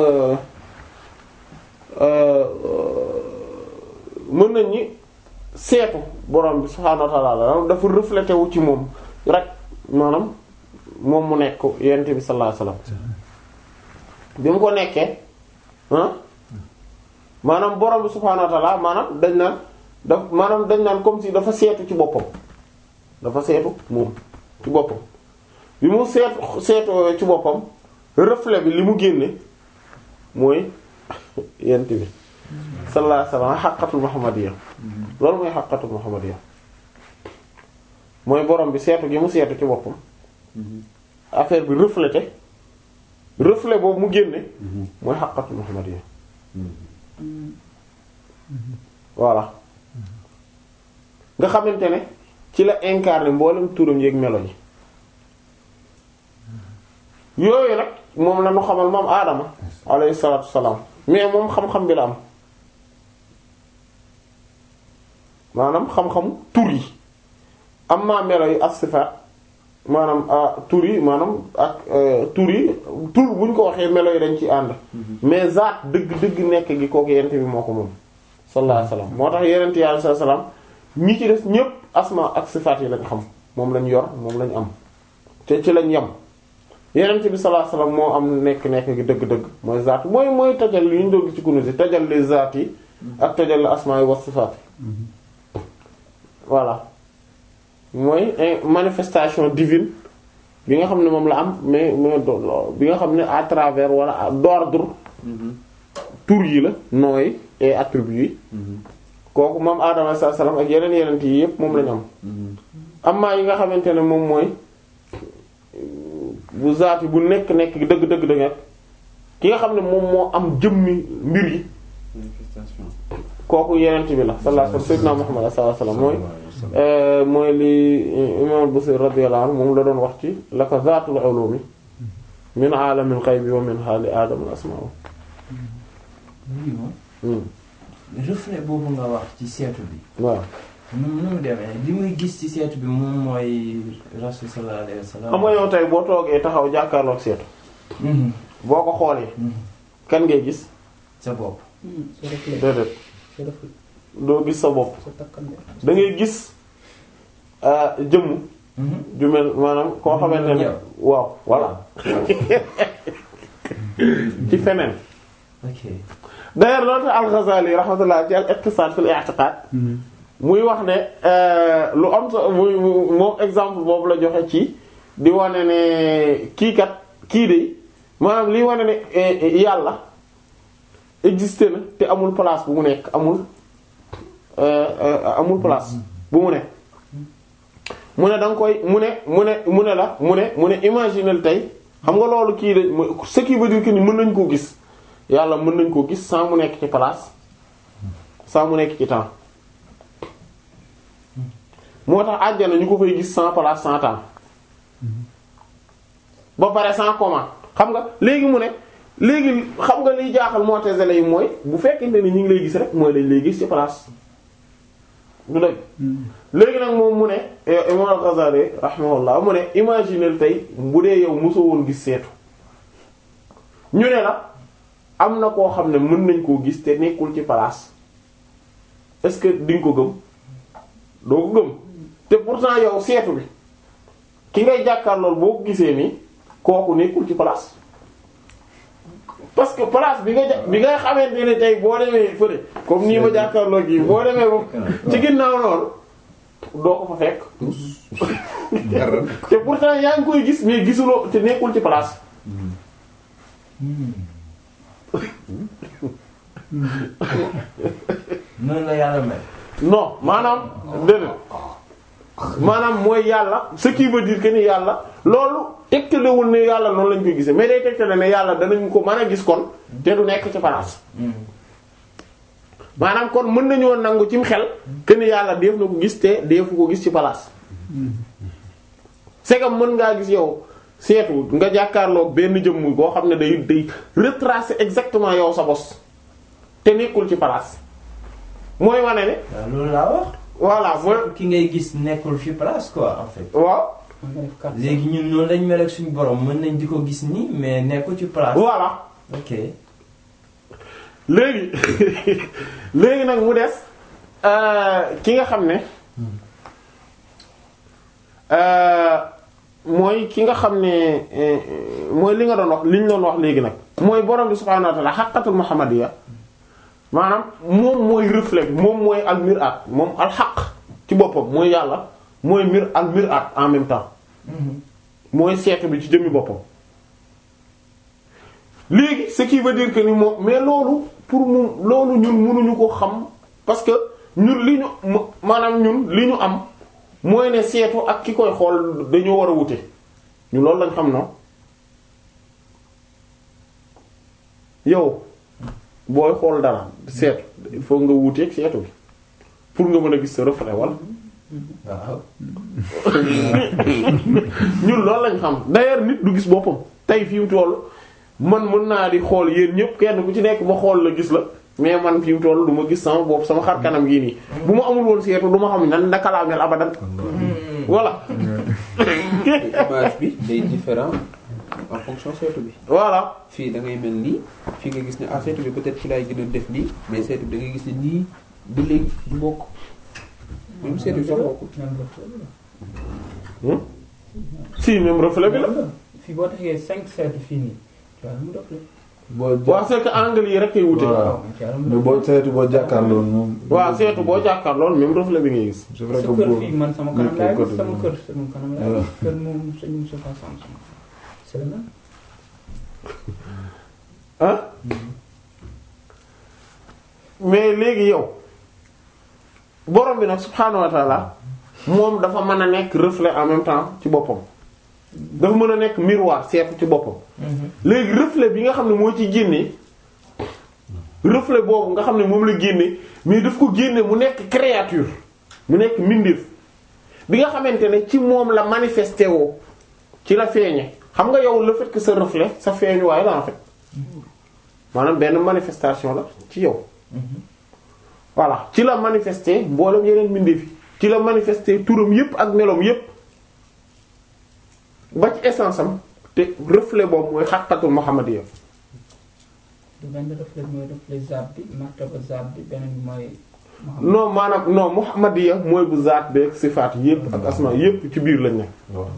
mën nañ ñi seetu borom bi subhaanahu wa ta'ala dafa reflété wu ci moom rek maanaam moom mu nekk yent bi sallallahu alayhi wasallam bi mu ko nekkee ah maanaam borom bi subhaanahu wa ta'ala maanaam dañ naan daf maanaam dañ naan comme si dafa seetu ci boppam dafa seetu moom ci boppam bi mu seetu seetoo ci boppam reflet bi li mu génne mooy yent bi sallallahu alayhi wasallam xaqatul muhammadiyya loolu mooy xaqatul muhammadiyya mooy borom bi seetu gi mu seetu ci boppam affaire bi reflété reflet boobu mu génne mooy xaqatul muhammadiyya voilà nga xamante ne ci la incarné mboolem turam yeeg melo yi yooyu nag moom la ñu xamal moom aadama alayhi salaatu salaam mais moom xam-xam bi la am maanaam xam-xam tur yi am maa melo yi ak sifaat maanaam tur yi maanaam ak tur yi tur bu ñu ko waxee melo yi dañ ci ànd mais zaat dëgg dëgg nekk gi kooku yent bi moo ko moom sallallahu alayhi wasallam moo tax yenent yi alayhi salaam ñi ci des ñépp asma ak sifaat yi lañ xam moom lañ yor moom lañ am te ci lañ yem yenent bi sallallahu alayhi wasallam moo am nekk nekk gi dëgg-dëgg mooy zaat mooy mooy tajal li ñu doon gis ci kunu si tajal les zaat yi ak tajal la asma yi wa sifaat voilà mooy manifestation divine bi nga xam ne moom la am mais mais bi nga xam ne à travers wala d'ordre tur yi la nooy et attributs yi kooku moom Adama sallallahu alayhi wasallam ak yeneen yeneen yi yépp moom lañu am amaa yi nga xamante ne moom mooy bu zaati bu nekk nekk dëgg dëgg dëgg ki nga xam ne moom moo am jëmmi mbir yi manifestation kooku yeneen bi la sallallahu alayhi wasallam sayyidina Muhammad sallallahu alayhi wasallam mooy mooy li imam Busiri radiyallahu anhu moom la doon wax ci la ko zaatul ulumi min aalamil ghaybi wa min haali aadama asma'u oui moom. reflet boobu nga wax ci seetu bi. waaw nu mu nu mu demee li muy gis ci seetu bi moom mooy rasul sallallahu alayhi wa sallam. xam nga yow tey boo toogee taxaw jàkkaarloog seetu Mhm. boo ko xoolee Mhm. kan ngay gis sa bopp. sa reflet déedéet sa reflet doo gis sa bopp sa takkande da ngay gis ah, jëmm Mhm. ju mel maanaam koo xamante ne Yow. waaw voilà ci feneen ok. d'ailleurs loolu tax al-Ghazali rahmatullah ci al-iqtisad fil i'tiqad muy wax ne euh, lu am so muy mu- moom exemple boobu la joxe ci di wane ne kii kat kii de maanaam liy wane ne eh, eh, yàlla existé na te amul place bu mu nekk amul euh, euh, amul place bu mu ne mu ne da nga koy mu ne mu ne mu ne la mu ne mu ne imaginel tey xam nga loolu kii de mooy ce qui veut dire que ni mën nañ koo gis yàlla mën nañ koo gis sans mu nekk ci place sans mu nekk ci temps moo tax àjjana ñu ko fay gis sans place sans temps ba pare sans comment xam nga léegi mu ne léegi xam nga liy jaaxal mu'tazila yi mooy bu fekkente ni ñu ngi lay gis rek mooy dañ lay gis ci place du dëgg léegi nag moom mu ne imam al-Ghazali rahimahullah mu ne imaginer tey bu dee yow mosoo woon gis seetu ñu ne la am na koo xam ne mën nañ koo gis te nekkul ci place est-ce que di nga ko gëm doo ko gëm te pourtant yow seetu bi ki ngay jàkkaarlool boo ko gisee nii kooku nekkul ci place parce que place bi nga ja bi nga xamante ne tey boo demee fële comme nii ma jàkkaarloo gi boo demee ba ci ginnaaw loolu doo ko fa fekk dara te pourtant yaa ngi koy gis mais gisuloo te nekkul ci place noonu la yàlla mel. non maanaam déedéet maanaam mooy yàlla ce qui veut dire que ni yàlla loolu tegtalewul ne yàlla noonu lañ koy gisee mais day tegtale ne yàlla danañ ko mën a gis kon te du nekk ci place maanaam kon mën nañoo nangu cim xel que ni yàlla def na ko gis te defu ko gis ci place c'est que mën ngaa gis yow seetu nga jàkkaarloog benn jëmm boo xam ne day day retracer exactement yow sa bos te nekkul ci place mooy wane ne waaw loolu laa wax. voilà mooy ki ngay gis nekkul fi place quoi en fait. waaw léegi ñun noonu lañ mel ak suñu borom mën nañ di ko gis nii mais nekkul ci place. voilà ok. léegi léegi nag mu des euh, ki nga xam ne euh, mooy ki nga xam ne euh, mooy li nga doon wax li ñu doon wax léegi nag mooy borom bi subhaanahu wa ta'ala xaqatul muhammadiyya maanaam moom mooy reflet bi moom mooy al mir'at moom al xaq ci boppam mooy yàlla mooy mir al mir'at en même temps mooy seetu bi ci jëmmi boppam léegi ce qui veut dire que ni moom mais loolu pour mu loolu ñun mënuñu ko xam parce que ñun li ñu ma- maanaam ñun li ñu am mooy ne seetu ak ki koy xool dañoo war a wute ñu loolu lañ xam na yow booy xool dara seetu il faut nga wuteeg seetu bi pour nga mën a gis sa reflet wala waaw. ñun loolu lañ xam d'ailleurs nit du gis boppam tey fi mu toll man mën naa di xool yéen ñëpp kenn ku ci nekk ma xool la gis la mais man fi mu toll du ma gis sama bopp sama xar kanam gii nii bu ma amul woon seetu du ma xam nan naka laa mel abadan voilà image bi day différent en fonction seetu bi voilà fii da ngay mel nii fii nga gis ne ah seetu bi peut-être fi laay gën a def nii mais seetu bi da ngay gis ne nii ba léegi du bokk même seetu bi sax bokkul Hmm? si même reflet bi la fii boo taxee cinq seetu fii nii tu vois mu def la. boo waaw c'est que angle yi rek kay wute Waaw. tu vois mu mais def boo seetu boo jàkkaarloo moom. waaw seetu boo jàkkaar lool même reflet bi ngay gis c'est vrai que sa kër boo fii man sama kanam laay nekkee gis sama côté kër sama kanam laay Voilà. gis kër moom sëñ Moussa Sam sama c'est le même. ah mais léegi yow borom bi nag subhaanahu wa ta'ala moom dafa mën a nekk reflet en même temps ci boppam dafa mën a nekk miroir seetu ci boppam léegi reflet bi nga xam ne moo ci génne reflet boobu nga xam ne moom la génne mais daf ko génne mu nekk créature mu nekk mbindeef bi nga xamante ne ci moom la manifesté woo ci la feeñe xam nga yow le fait que sa reflet sa feeñuwaay la en fait maanaam benn manifestation la ci yow voilà ci la manifester mboolem yeneen mbindeef yi ci la manifester turam yépp ak meloom yépp ba ci essence am te reflet boobu mooy xaqatul muhammadiyya du benn reflet mooy reflet zaat bi martaba zaat bi beneen bi mooy. non maanaam non muhammadiyya mooy bu zaat beek sifaat yépp ak asma yépp ci biir lañ ne waaw.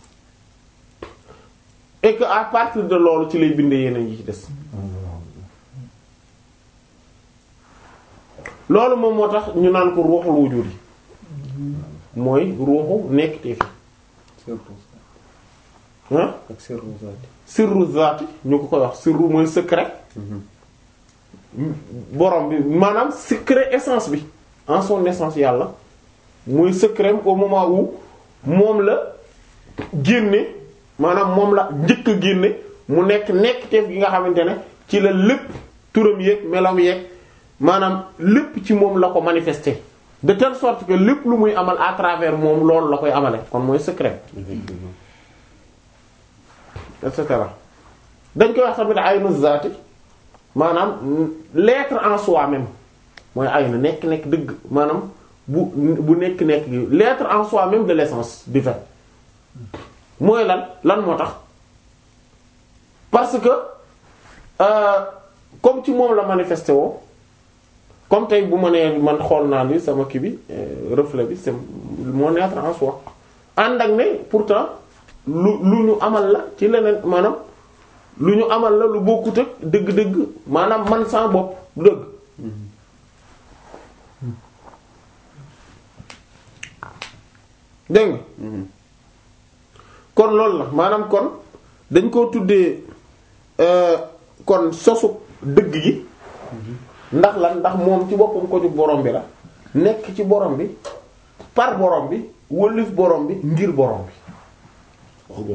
et que à partir de loolu ci lay bindee yeneen yi ci des loolu moom moo tax ñu naan ko ruuxul wujudi mooy ruuxu nekk te fi sirru ah ak sirru zaati sirru zaati ñu ko koy wax sirru mooy secret borom bi maanaam secret essence bi en son essence yàlla mooy secret au moment où moom la génne maanaam moom la njëkk a génne mu nekk nekk teef gi nga xamante ne ci la lépp turam yeeg melam yeeg maanaam lépp ci moom la ko manifester de telle sorte que lépp lu muy amal à travers moom loolu la koy amale kon mooy secret effectivement et cetera dañ koy wax tamit aynu zaati maanaam l'être en soi même mooy aynu nekk nekk dëgg maanaam bu bu nekk nekk gi l'être en soi même de l'essence du fait mooy lan lan moo tax parce que euh, comme ci moom la manifesté woo comme tey bu ma nee man xool naa ni sama kii bi euh, reflet bi c'est mon être en soi ànd ak ne pourtant lu lu ñu amal la ci leneen maanaam lu ñu amal la lu bokkut ak dëgg-dëgg maanaam man sans bopp du dëgg dégg nga kon loolu la maanaam kon dañ koo tuddee euh, kon sosu dëgg gi ndax lan ndax moom ci boppam ko jug borom bi la nekk ci borom bi par borom bi wëlif borom bi ngir borom bi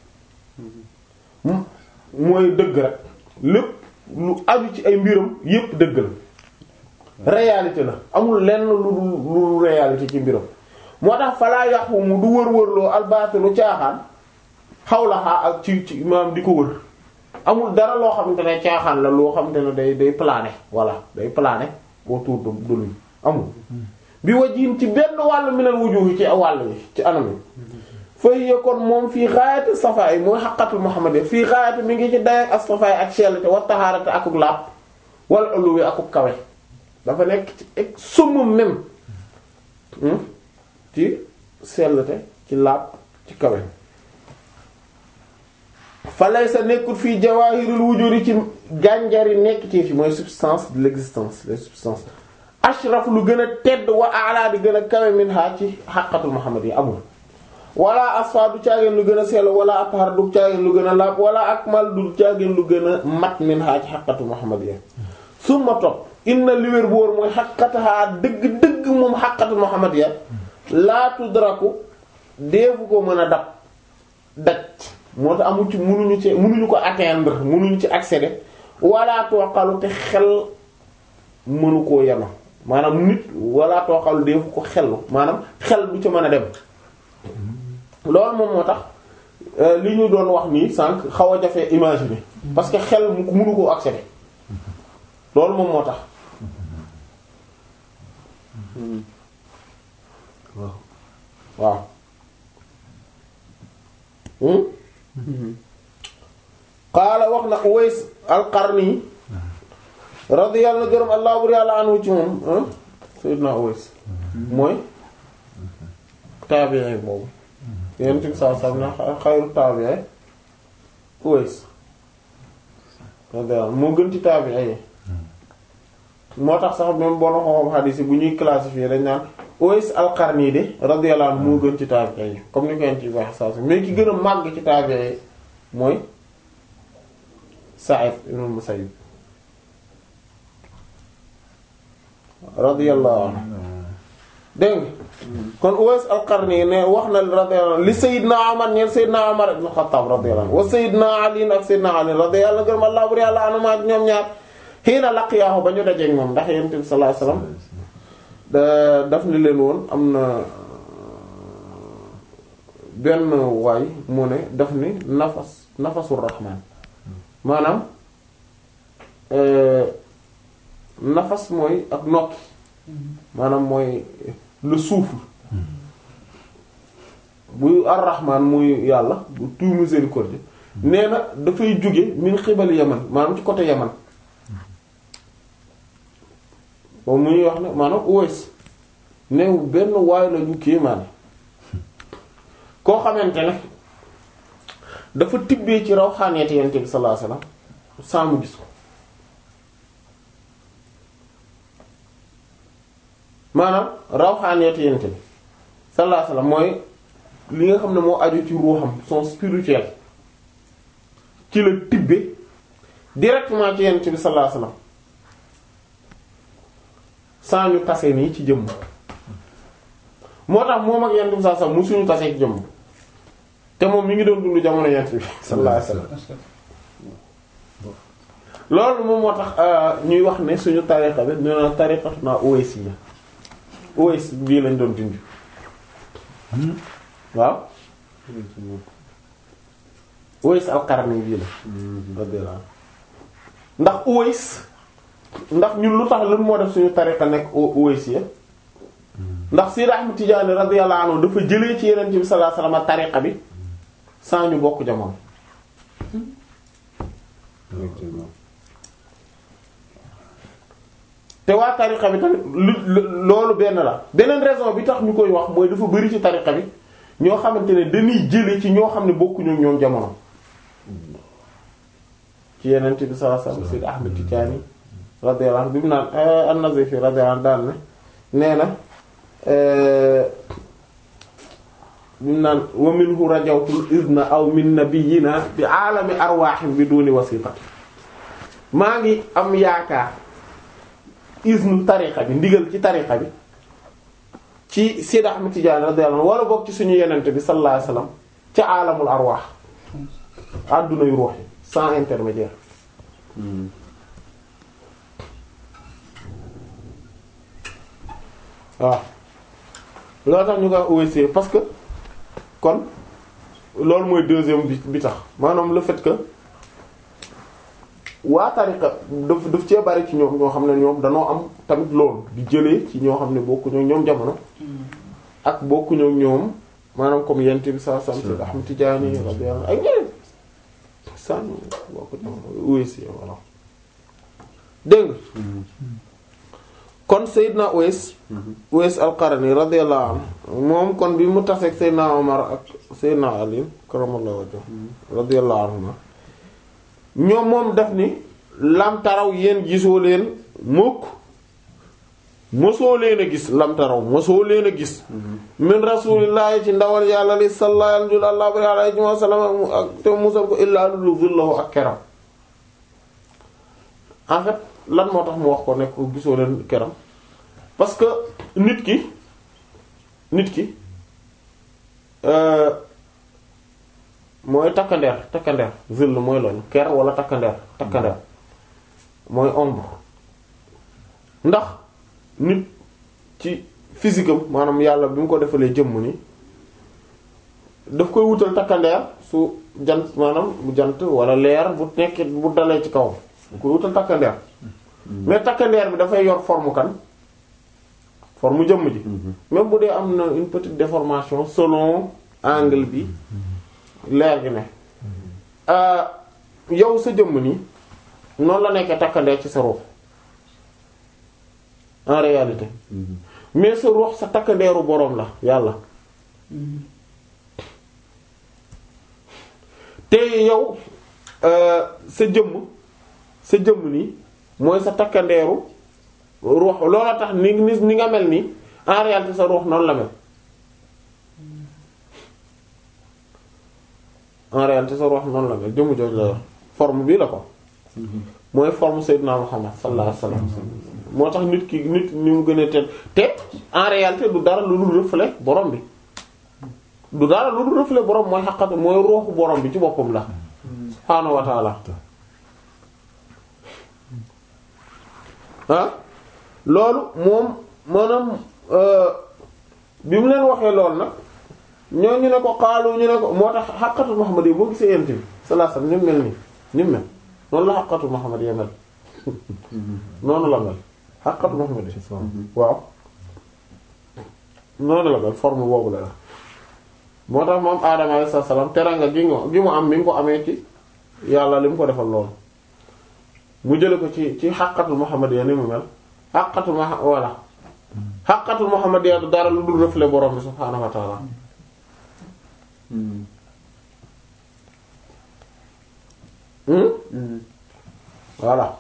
m- mooy dëgg rek lépp lu aju ci ay mbiram yépp dëgg la réalité la amul lenn lu lu lu réalité ci mbiram moo tax falaa yàqu mu du wër-wërloo albaatilu caaxaan xawlaxaa ak ci ci maanaam di ko wër amul dara loo xamante ne caaxaan la loo xamante ne day day planer voilà day planer autour de de lui amul bi wajiin ci benn wàll minal wujuhi ci wàll yi ci anam yi fa hiya kon moom fii gaayati safaay mooy xaqatul muhammadiyya fii gaayati mi ngi ci dayak ak safaay ak sellate wa taharate akuk laab wala uluwi akuk kawe dafa nekk ci ek summum même hmm? ci sellate ci laab ci kawe fa laysa nekkul fii jawahirul wujudi ci gànjari nekk ci fi mooy substance de l'existence les substances ashraf lu gën a tedd wa ala di gën a kawe min ha ci xaqatul muhammadiyya amul wala asfa du caageen lu gën a sell wala athar du caageen lu gën a laab wala akmal du caageen lu gën a mat min ha ci xaqatul muhammadiyya summa topp inna li wér bu wóor mooy xaqataha dëgg-dëgg moom xaqatul muhammadiyya laa tudraku deefu ko mën a dab daj moo tax amu ci munuñu ci munuñu ko atteindre munuñu ci accéder wala tooxalu te xel mënu koo yeno maanaam nit wala tooxalu deefu ko xel maanaam xel du ci mën a dem loolu moom moo tax li ñu doon wax nii sànq xaw a jafe imaginer parce que xel mu mënu koo accéder loolu moom moo tax waaw qaala wax na Uways al-Qarni radiyallahu gërëm allah bur yàlla anhu ci moom sayyidina Uways mooy taabi'i boobu yéen ci saa saa na xayru taabi'i Uways radiyallahu moo gën ci taabi'i yi moo tax sax même boo na xoxom xadiis yi bu ñuy classifier dañ naan Uways al-Qarni de radiyallahu anhu moo gën ci taabi'i yi comme ni ko yeen ci wax saa saa mais ki gën a màgg ci taabi'i yi mooy Sa'id ibn Musayyib radiyallahu anhu dégg nga kon Uways al-Qarni ne wax na radiyallahu anhu li Sayyidna Umar ñeen Sayyidna Umar ibn Khattab radiyallahu anhu wa Sayyidna Ali ak Sayyidna Ali radiyallahu gërëm Allah bur yàlla anu ma ñoom ñaar xiina laqiyaahu ba ñu dajeek moom ndax Yonent bi sallallahu alayhi wasallam da daf ni leen woon am na benn waay mu ne daf ni nafas nafasul rahmaan maanaam nafas mooy ak nokki maanaam mooy le souffle bu ar-rahmaan muy yàlla bu tout miséricorde nee na dafay jóge min xibali yaman maanaam ci côté yaman boobu muy wax ne maanaam Uways new benn waay la ñu kéemaane koo xamante ne dafa tibbee ci raw xaaneeti yonent bi sallallahu alayhi wasallam saa mu gis ko maanaam raw xaaneeti yonent bi sallallahu alayhi wasallam mooy li nga xam ne moo aju ci ruuxam son spirituel ci la tibbe directement ci yonent bi sallallahu alayhi wasallam saa ñu tase nii ci jëmm moo tax moom ak yonent bi sallallahu alayhi wasallam musuñu tase ci jëmm te moom mi ngi doon dund jamono yent bi sallallahu alayhi wasallam loolu moom moo tax ñuy wax ne suñu tariqa bi ñu naan tariqatu naa Uwaysiyya Uways bii lañ doon dund waaw Uways al-Qarni bii la radiyallahu ndax Uways ndax ñun lu tax lan moo def suñu tariqa nekk Uwaysiyya ndax Sidi Ahmad Tijaani radiyallahu anhu dafa jëlee ci Yonent bi sallallahu alayhi wasallam tariqa bi sans ñu bokk jamono effectivement te waa tariqa bi tamit lu lu- loolu benn la beneen raison bi tax ñu koy wax mooy dafa bari ci tariqa bi ñoo xamante ne dañuy jëlee ci ñoo xam ne bokkuñu ak ñoom jamono ci Yonent bi sallallahu alayhi wasallam Sidi Ahmad Tijaani radiyallahu anhu bi mu naan an-Nazifi radiyallahu anhu daal ne nee na bi mu naan wa minhu rajawtul izna aw min nabiyyina bi aalami arwaahin bi duni wasiqati maa ngi am yaakaar iznu tariqa bi ndigal ci tariqa bi ci Sidi Ahmad Tijaani radiyallahu anhu wala bokk ci suñu yenente bi sallallahu alayhi wasallam ca aalamul arwaax àdduna yu ruux yi sans intermédiaire waaw loolu tax ñu koy OSC parce que kon loolu mooy deuxième bi bi tax maanaam le fait que waa tariqa daf daf cee bari ci ñoom ñoo xam ne ñoom danoo am tamit loolu di jëlee ci ñoo xam ne bokkuñu ak ñoom jamono ak bokkuñu ak ñoom maanaam comme yent bi sa sam Seyd Ahmad Tijaani radiyallahu anhu ak ñeneen san bokku jamono OSC voilà dégg nga kon Seydina Uwais Uwais al-Qarani radiyallahu anhu moom kon bi mu taseeg Seydina Omar ak Seydina Ali karamallahu wajhu radiyallahu anhuma ñoom moom def ni lam taraw yéen gisoo leen mukk mosoo leen a gis lam taraw mosoo leen a gis min rasulillahi ci ndawal yàlla li sallallahu alayhi wa sallam ak te musal ko illaa lu zullahu ak keram en fait lan moo tax mu wax ko nekk gisoo leen keram parce que nit ki nit ki euh, mooy takkandeer takkandeer zill mooy loolu ker wala takkandeer takkandeer mooy ombre ndax nit ci physique am maanaam yàlla bi mu ko defalee jëmm ni daf koy wutal takkandeer su jant maanaam bu jant wala leer bu nekkee bu dalee ci kaw bu koy wutal takkandeer mais takkandeer bi dafay yor forme kan forme jëmm ji même bu dee am na une petite déformation selon angle bi leer gi ne yow sa jëmm nii noonu la nekkee takkandeer ci sa ruux en réalité mais sa ruux sa takkandeeru boroom la yàlla te yow sa jëmm sa jëmm nii mooy sa takkandeeru ruux loola tax ni ni ni nga mel nii en réalité sa ruux noonu la mel en réalité sa ruux noonu la mel jëmm jooju la yor forme bii la ko mooy forme Seydina Muhammad sallallahu alayhi wasallam moo tax nit ki nit ni mu gën a tedd te en réalité du dara lu dul reflet borom bi du dara lu dul reflet borom mooy xaqatu mooy ruuxu borom bi ci boppam la subhaanahu wa ta'ala ah loolu moom maanaam bi mu leen waxee loolu nag ñoo ñu ne ko xaalu ñu ne ko moo tax xaqatu Muhammad yi boo gisee yent bi sallallahu alayhi wasallam ni mu mel nii ni mu mel noonu la xaqatu Muhammad yi mel noonu la mel xaqatu Muhammad yi waaw noonu la mel forme boobu la la moo tax moom Adama alayhi salaam teranga gi ngo gi mu am mi ngi ko amee ci yàlla li mu ko defal loolu mu jële ko ci ci xaqatul Muhammad yi ni mu mel xaqatul ma voilà xaqatul Muhammad yi du dara lu dul reflet borom bi subhaanahu wa ta'ala voilà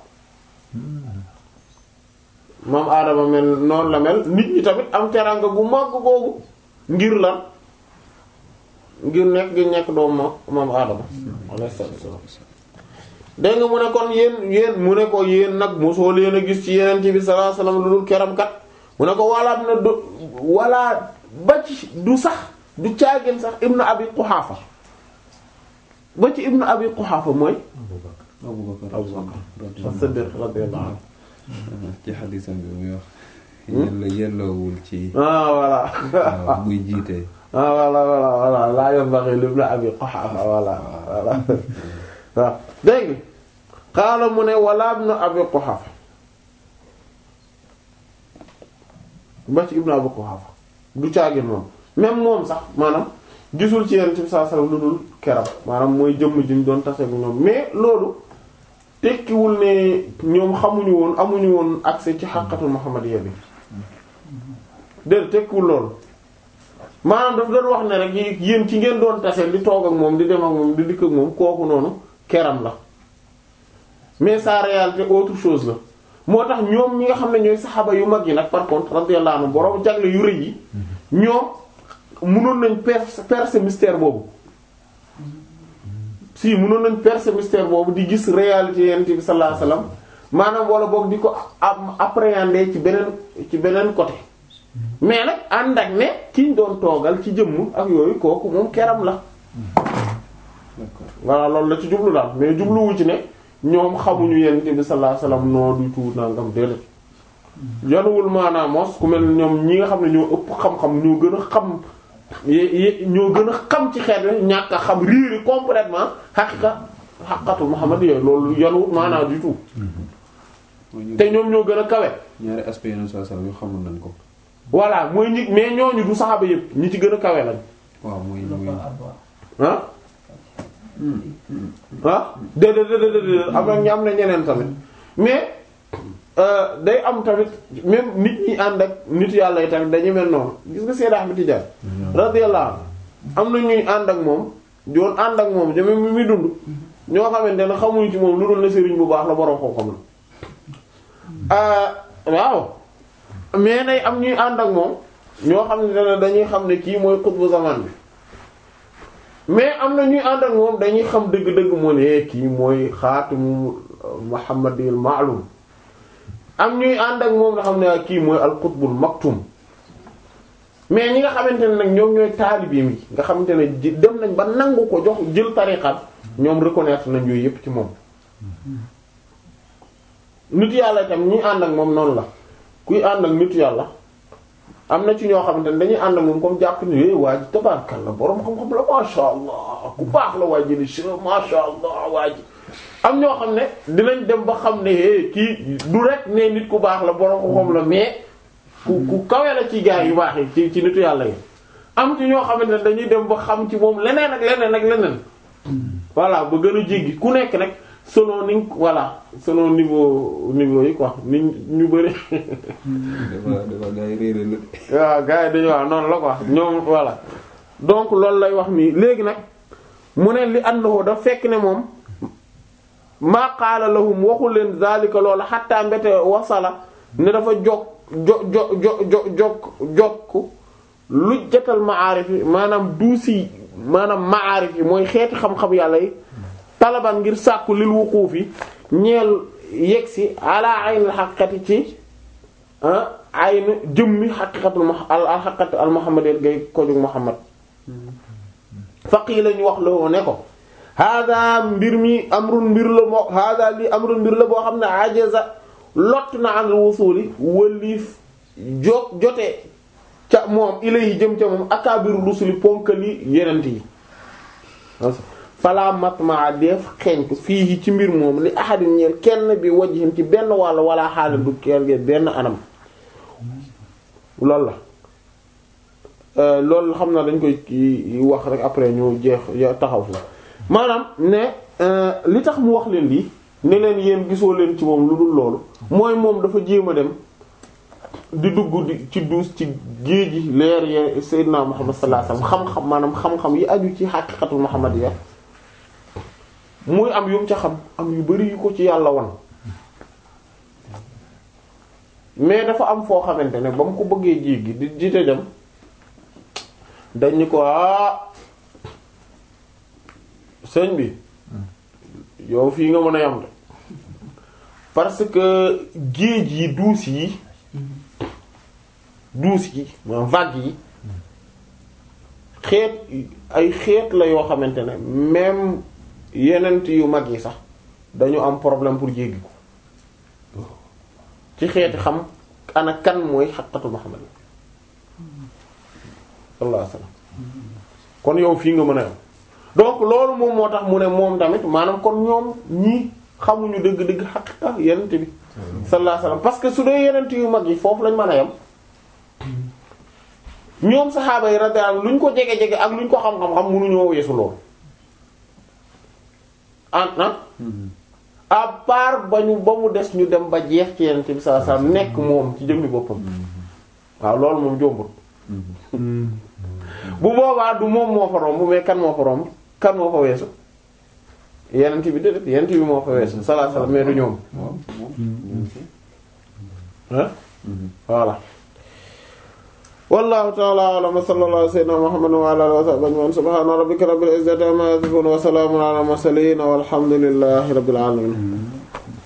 maam Adama mel noonu la mel nit ñi tamit am teranga gu màgg googu ngir lan ngir nekk gi nekk doom ma maam Adama alayhi salaam dégg nga mu ne kon yéen yéen mu ne ko yéen nag mosoo leen a gis ci yeneen bi sallallahu alayhi wasallam lu dul keram kat mu ne ko wala na du wala ba ci du sax du caagin sax ibnu abi Quhafa ba ci ibnu abi Quhafa mooy Abubakar Abubakar as-Siddiq radiyallahu anhu ci xadisam bi muy wax yella yelloowul ci ah voilà waaw muy jiite ah voilà voilà voilà laa yanbaghi li ibn abi Quhafa voilà voilà waaw dégg nga xaala mu ne wala ibn abi Quhafa ba ci ibn abi Quhafa du caagin moom même moom sax maanaam gisul ci yenent bi sallallahu alayhi wasallam lu dul keram maanaam mooy jëmm ji mu doon tase bu ñoom mais loolu tekkiwul ne ñoom xamuñu woon amuñu woon accès ci xaqatul muhammadiyya bi déedéet tekkiwul loolu maanaam daf doon wax ne rek yi- yéen ci ngeen doon tase di toog ak moom di dem ak moom di dikk ak moom kooku noonu keram la mais sa réalité autre chose la moo tax ñoom ñi nga xam ne ñooy saxaaba yu mag yi nag par contre radiyallahu anhu borom jagle yu rëy yi ñoom mënoon nañ percer percer mystère boobu si mënoon nañ percer mystère boobu di gis réalité yonent bi sallallahu alayhi wasallam maanaam wala boog di ko am appréhender ci beneen ci beneen côté mais nag ànd ak ne kiñ doon toogal ci jëmm ak yooyu kooku moom keram la d'accord voilà loolu la ci jublu daal mais jubluwu ci ne ñoom xamuñu yonent bi sallallahu alayhi wasallam noo du tuut nangam déedéet yanuwul maanaam mos ku mel ne ñoom ñi nga xam ne ñoo ëpp xam-xam ñoo gën a xam ye- ye- ñoo gën a xam ci xeet wi ñàkk a xam riiri complètement xaqiqa xaqatul Muhammad yooyu loolu yanuwul maanaam du tout mooy ñu te ñoom ñoo gën a kawe ñaari aspect yeneen saa salaam yu xamoon nañ ko voilà mooy ñi mais ñooñu du saxaaba yëpp ñi ci gën a kawe lañ waaw mooy la mooy ko avoir. ah ah déedéet déedéet déedéet am na ñu am na ñeneen tamit mais euh, day am tamit même nit ñi ànd ak nit yàlla yi tamit dañu mel noonu gis nga Seydou Ahmed Tidiane radiyallahu anhu am na ñuy ànd ak moom doon ànd ak moom jëme mi muy dund ñoo xamante ne xamuñu ci moom lu dul ne sëriñ bu baax la borom xam-xam la ah waaw mais day am ñuy ànd ak moom ñoo xam ne dañuy xam ne kii mooy xutbu zaman bi mais am na ñuy ànd ak moom dañuy xam dëgg-dëgg moo ne kii mooy xaatimu muhammadil ma'lum am ñuy ànd ak moom nga xam ne kii mooy al qutbul maktum mais ñi nga xamante ne nag ñoom ñooy taalibeem yi nga xamante ne ji- dem nañ ba nangu ko jox jël tariqam ñoom reconnaître nañ yooyu yépp ci moom nit yàlla itam ñi ànd ak moom noonu la kuy ànd ak nit yàlla am na ci ñoo xamante ne dañuy ànd ak moom comme jàpp ni é waa ji tabarkal la boroom xam-xam la masha allah ku baax la waa ji li s masha allah waa ji am ñoo xam ne dinañ dem ba xam ne é kii du rek ne nit ku baax la boroom xam-xam la mais ku ku kawe la ci gaa yu baax yi ci ci nitu yàlla yi am ci ñoo xamante ne dañuy dem ba xam ci moom leneen ak leneen ak leneen voilà ba gën a jéggi ku nekk nag selon ni voilà selon niveau niveau yi quoi ni ñu bëri dafa dafa gars yi réeré la waaw gars yi dañu waaw noonu la quoi ñoom voilà donc loolu lay wax nii léegi nag mu ne li annahu daf fekk ne moom maa qaala lahum waxul leen zalika loola xatta mbete wasala ne dafa jog jo jo jo jo jokk jokk lu jatal maarif yi maanaam duusi maanaam maarif yi mooy xeeti xam-xam yàlla yi talaban ngir sàkku lil wuquufi ñeel yegsi ala aynil haqiqati ci ah ay na jëmmi xaqiqatul mu al al xaqiqatu al muhammadiyya gay ko jóg muhammad faqii lañu wax la ne ko hada mbir mi amrun mbir la moo hada li amrun mbir la boo xam ne ajaza lott na an wusuli wëliif jo jotee ca moom ilayhi jëm ca moom akaabiru rusuli ponkali yenent yi fala matma def xeeñ fii ci mbir moom li ahadin ñeel kenn bi wajhin ci benn wàll wala xaala du kerge benn anam loolu la Euh, loolu xam naa dañ koy kii wax rek après ñu jeex ya- taxaw fi maanaam ne euh, li tax mu wax leen lii ne leen yéen gisoo leen ci moom lu dul loolu mooy moom dafa jéem a dem di dugg di ci duus ci géej gi leer ye Seydina Muhammad sallallahu alayhi wasallam xam-xam maanaam xam-xam yi aju ci xaqiqatul muhammadiyya muy am yu mu ca xam am yu bari yu ko ci yàlla won mais dafa am foo xamante ne ba mu ko bëggee jéggi di jite dem dañ ni ko ah sëñ bi yow fii nga mën a yam de parce que géej yi duus yi duus yi maanaam vague yi xeet ay xeet la yoo xamante ne même yenent yu mag yi sax dañu am problème pour jéggi ko ci xeeti xam ana kan mooy xaqatu Muhammad sallallahu alayhi wasallam kon yow fii nga mën a yam donc loolu moom moo tax mu ne moom tamit maanaam kon ñoom ñii xamuñu dëgg-dëgg xaqiqa yenent bi sallallahu alayhi wasallam parce que su dee yenent yu mag yi foofu lañ mën a yam ñoom saxaaba yi radiyallahu luñ ko jege jege ak luñ ko xam-xam-xam mënuñoo weesu lool ah ah à part ba ñu ba mu des ñu dem ba jeex ci Yonent bi sallallahu alayhi wasallam nekk moom ci jëmmi boppam waaw loolu moom jombut bu boobaa du moom moo fa romb mais kan moo fa romb kan moo fa weesu Yonent bi déedéet Yonent bi moo fa weesu sallallahu alayhi wasallam mais du ñoom moom moom ah voilà wallahu ta'ala a'lam wa sallallahu ala sayyidina muhammadin wa ala alihi wa sahbihi ajma'in subhana rabbika rabbil izzati amma yasifun wa salamun ala al mursalin walhamdulillahi rabbil alamin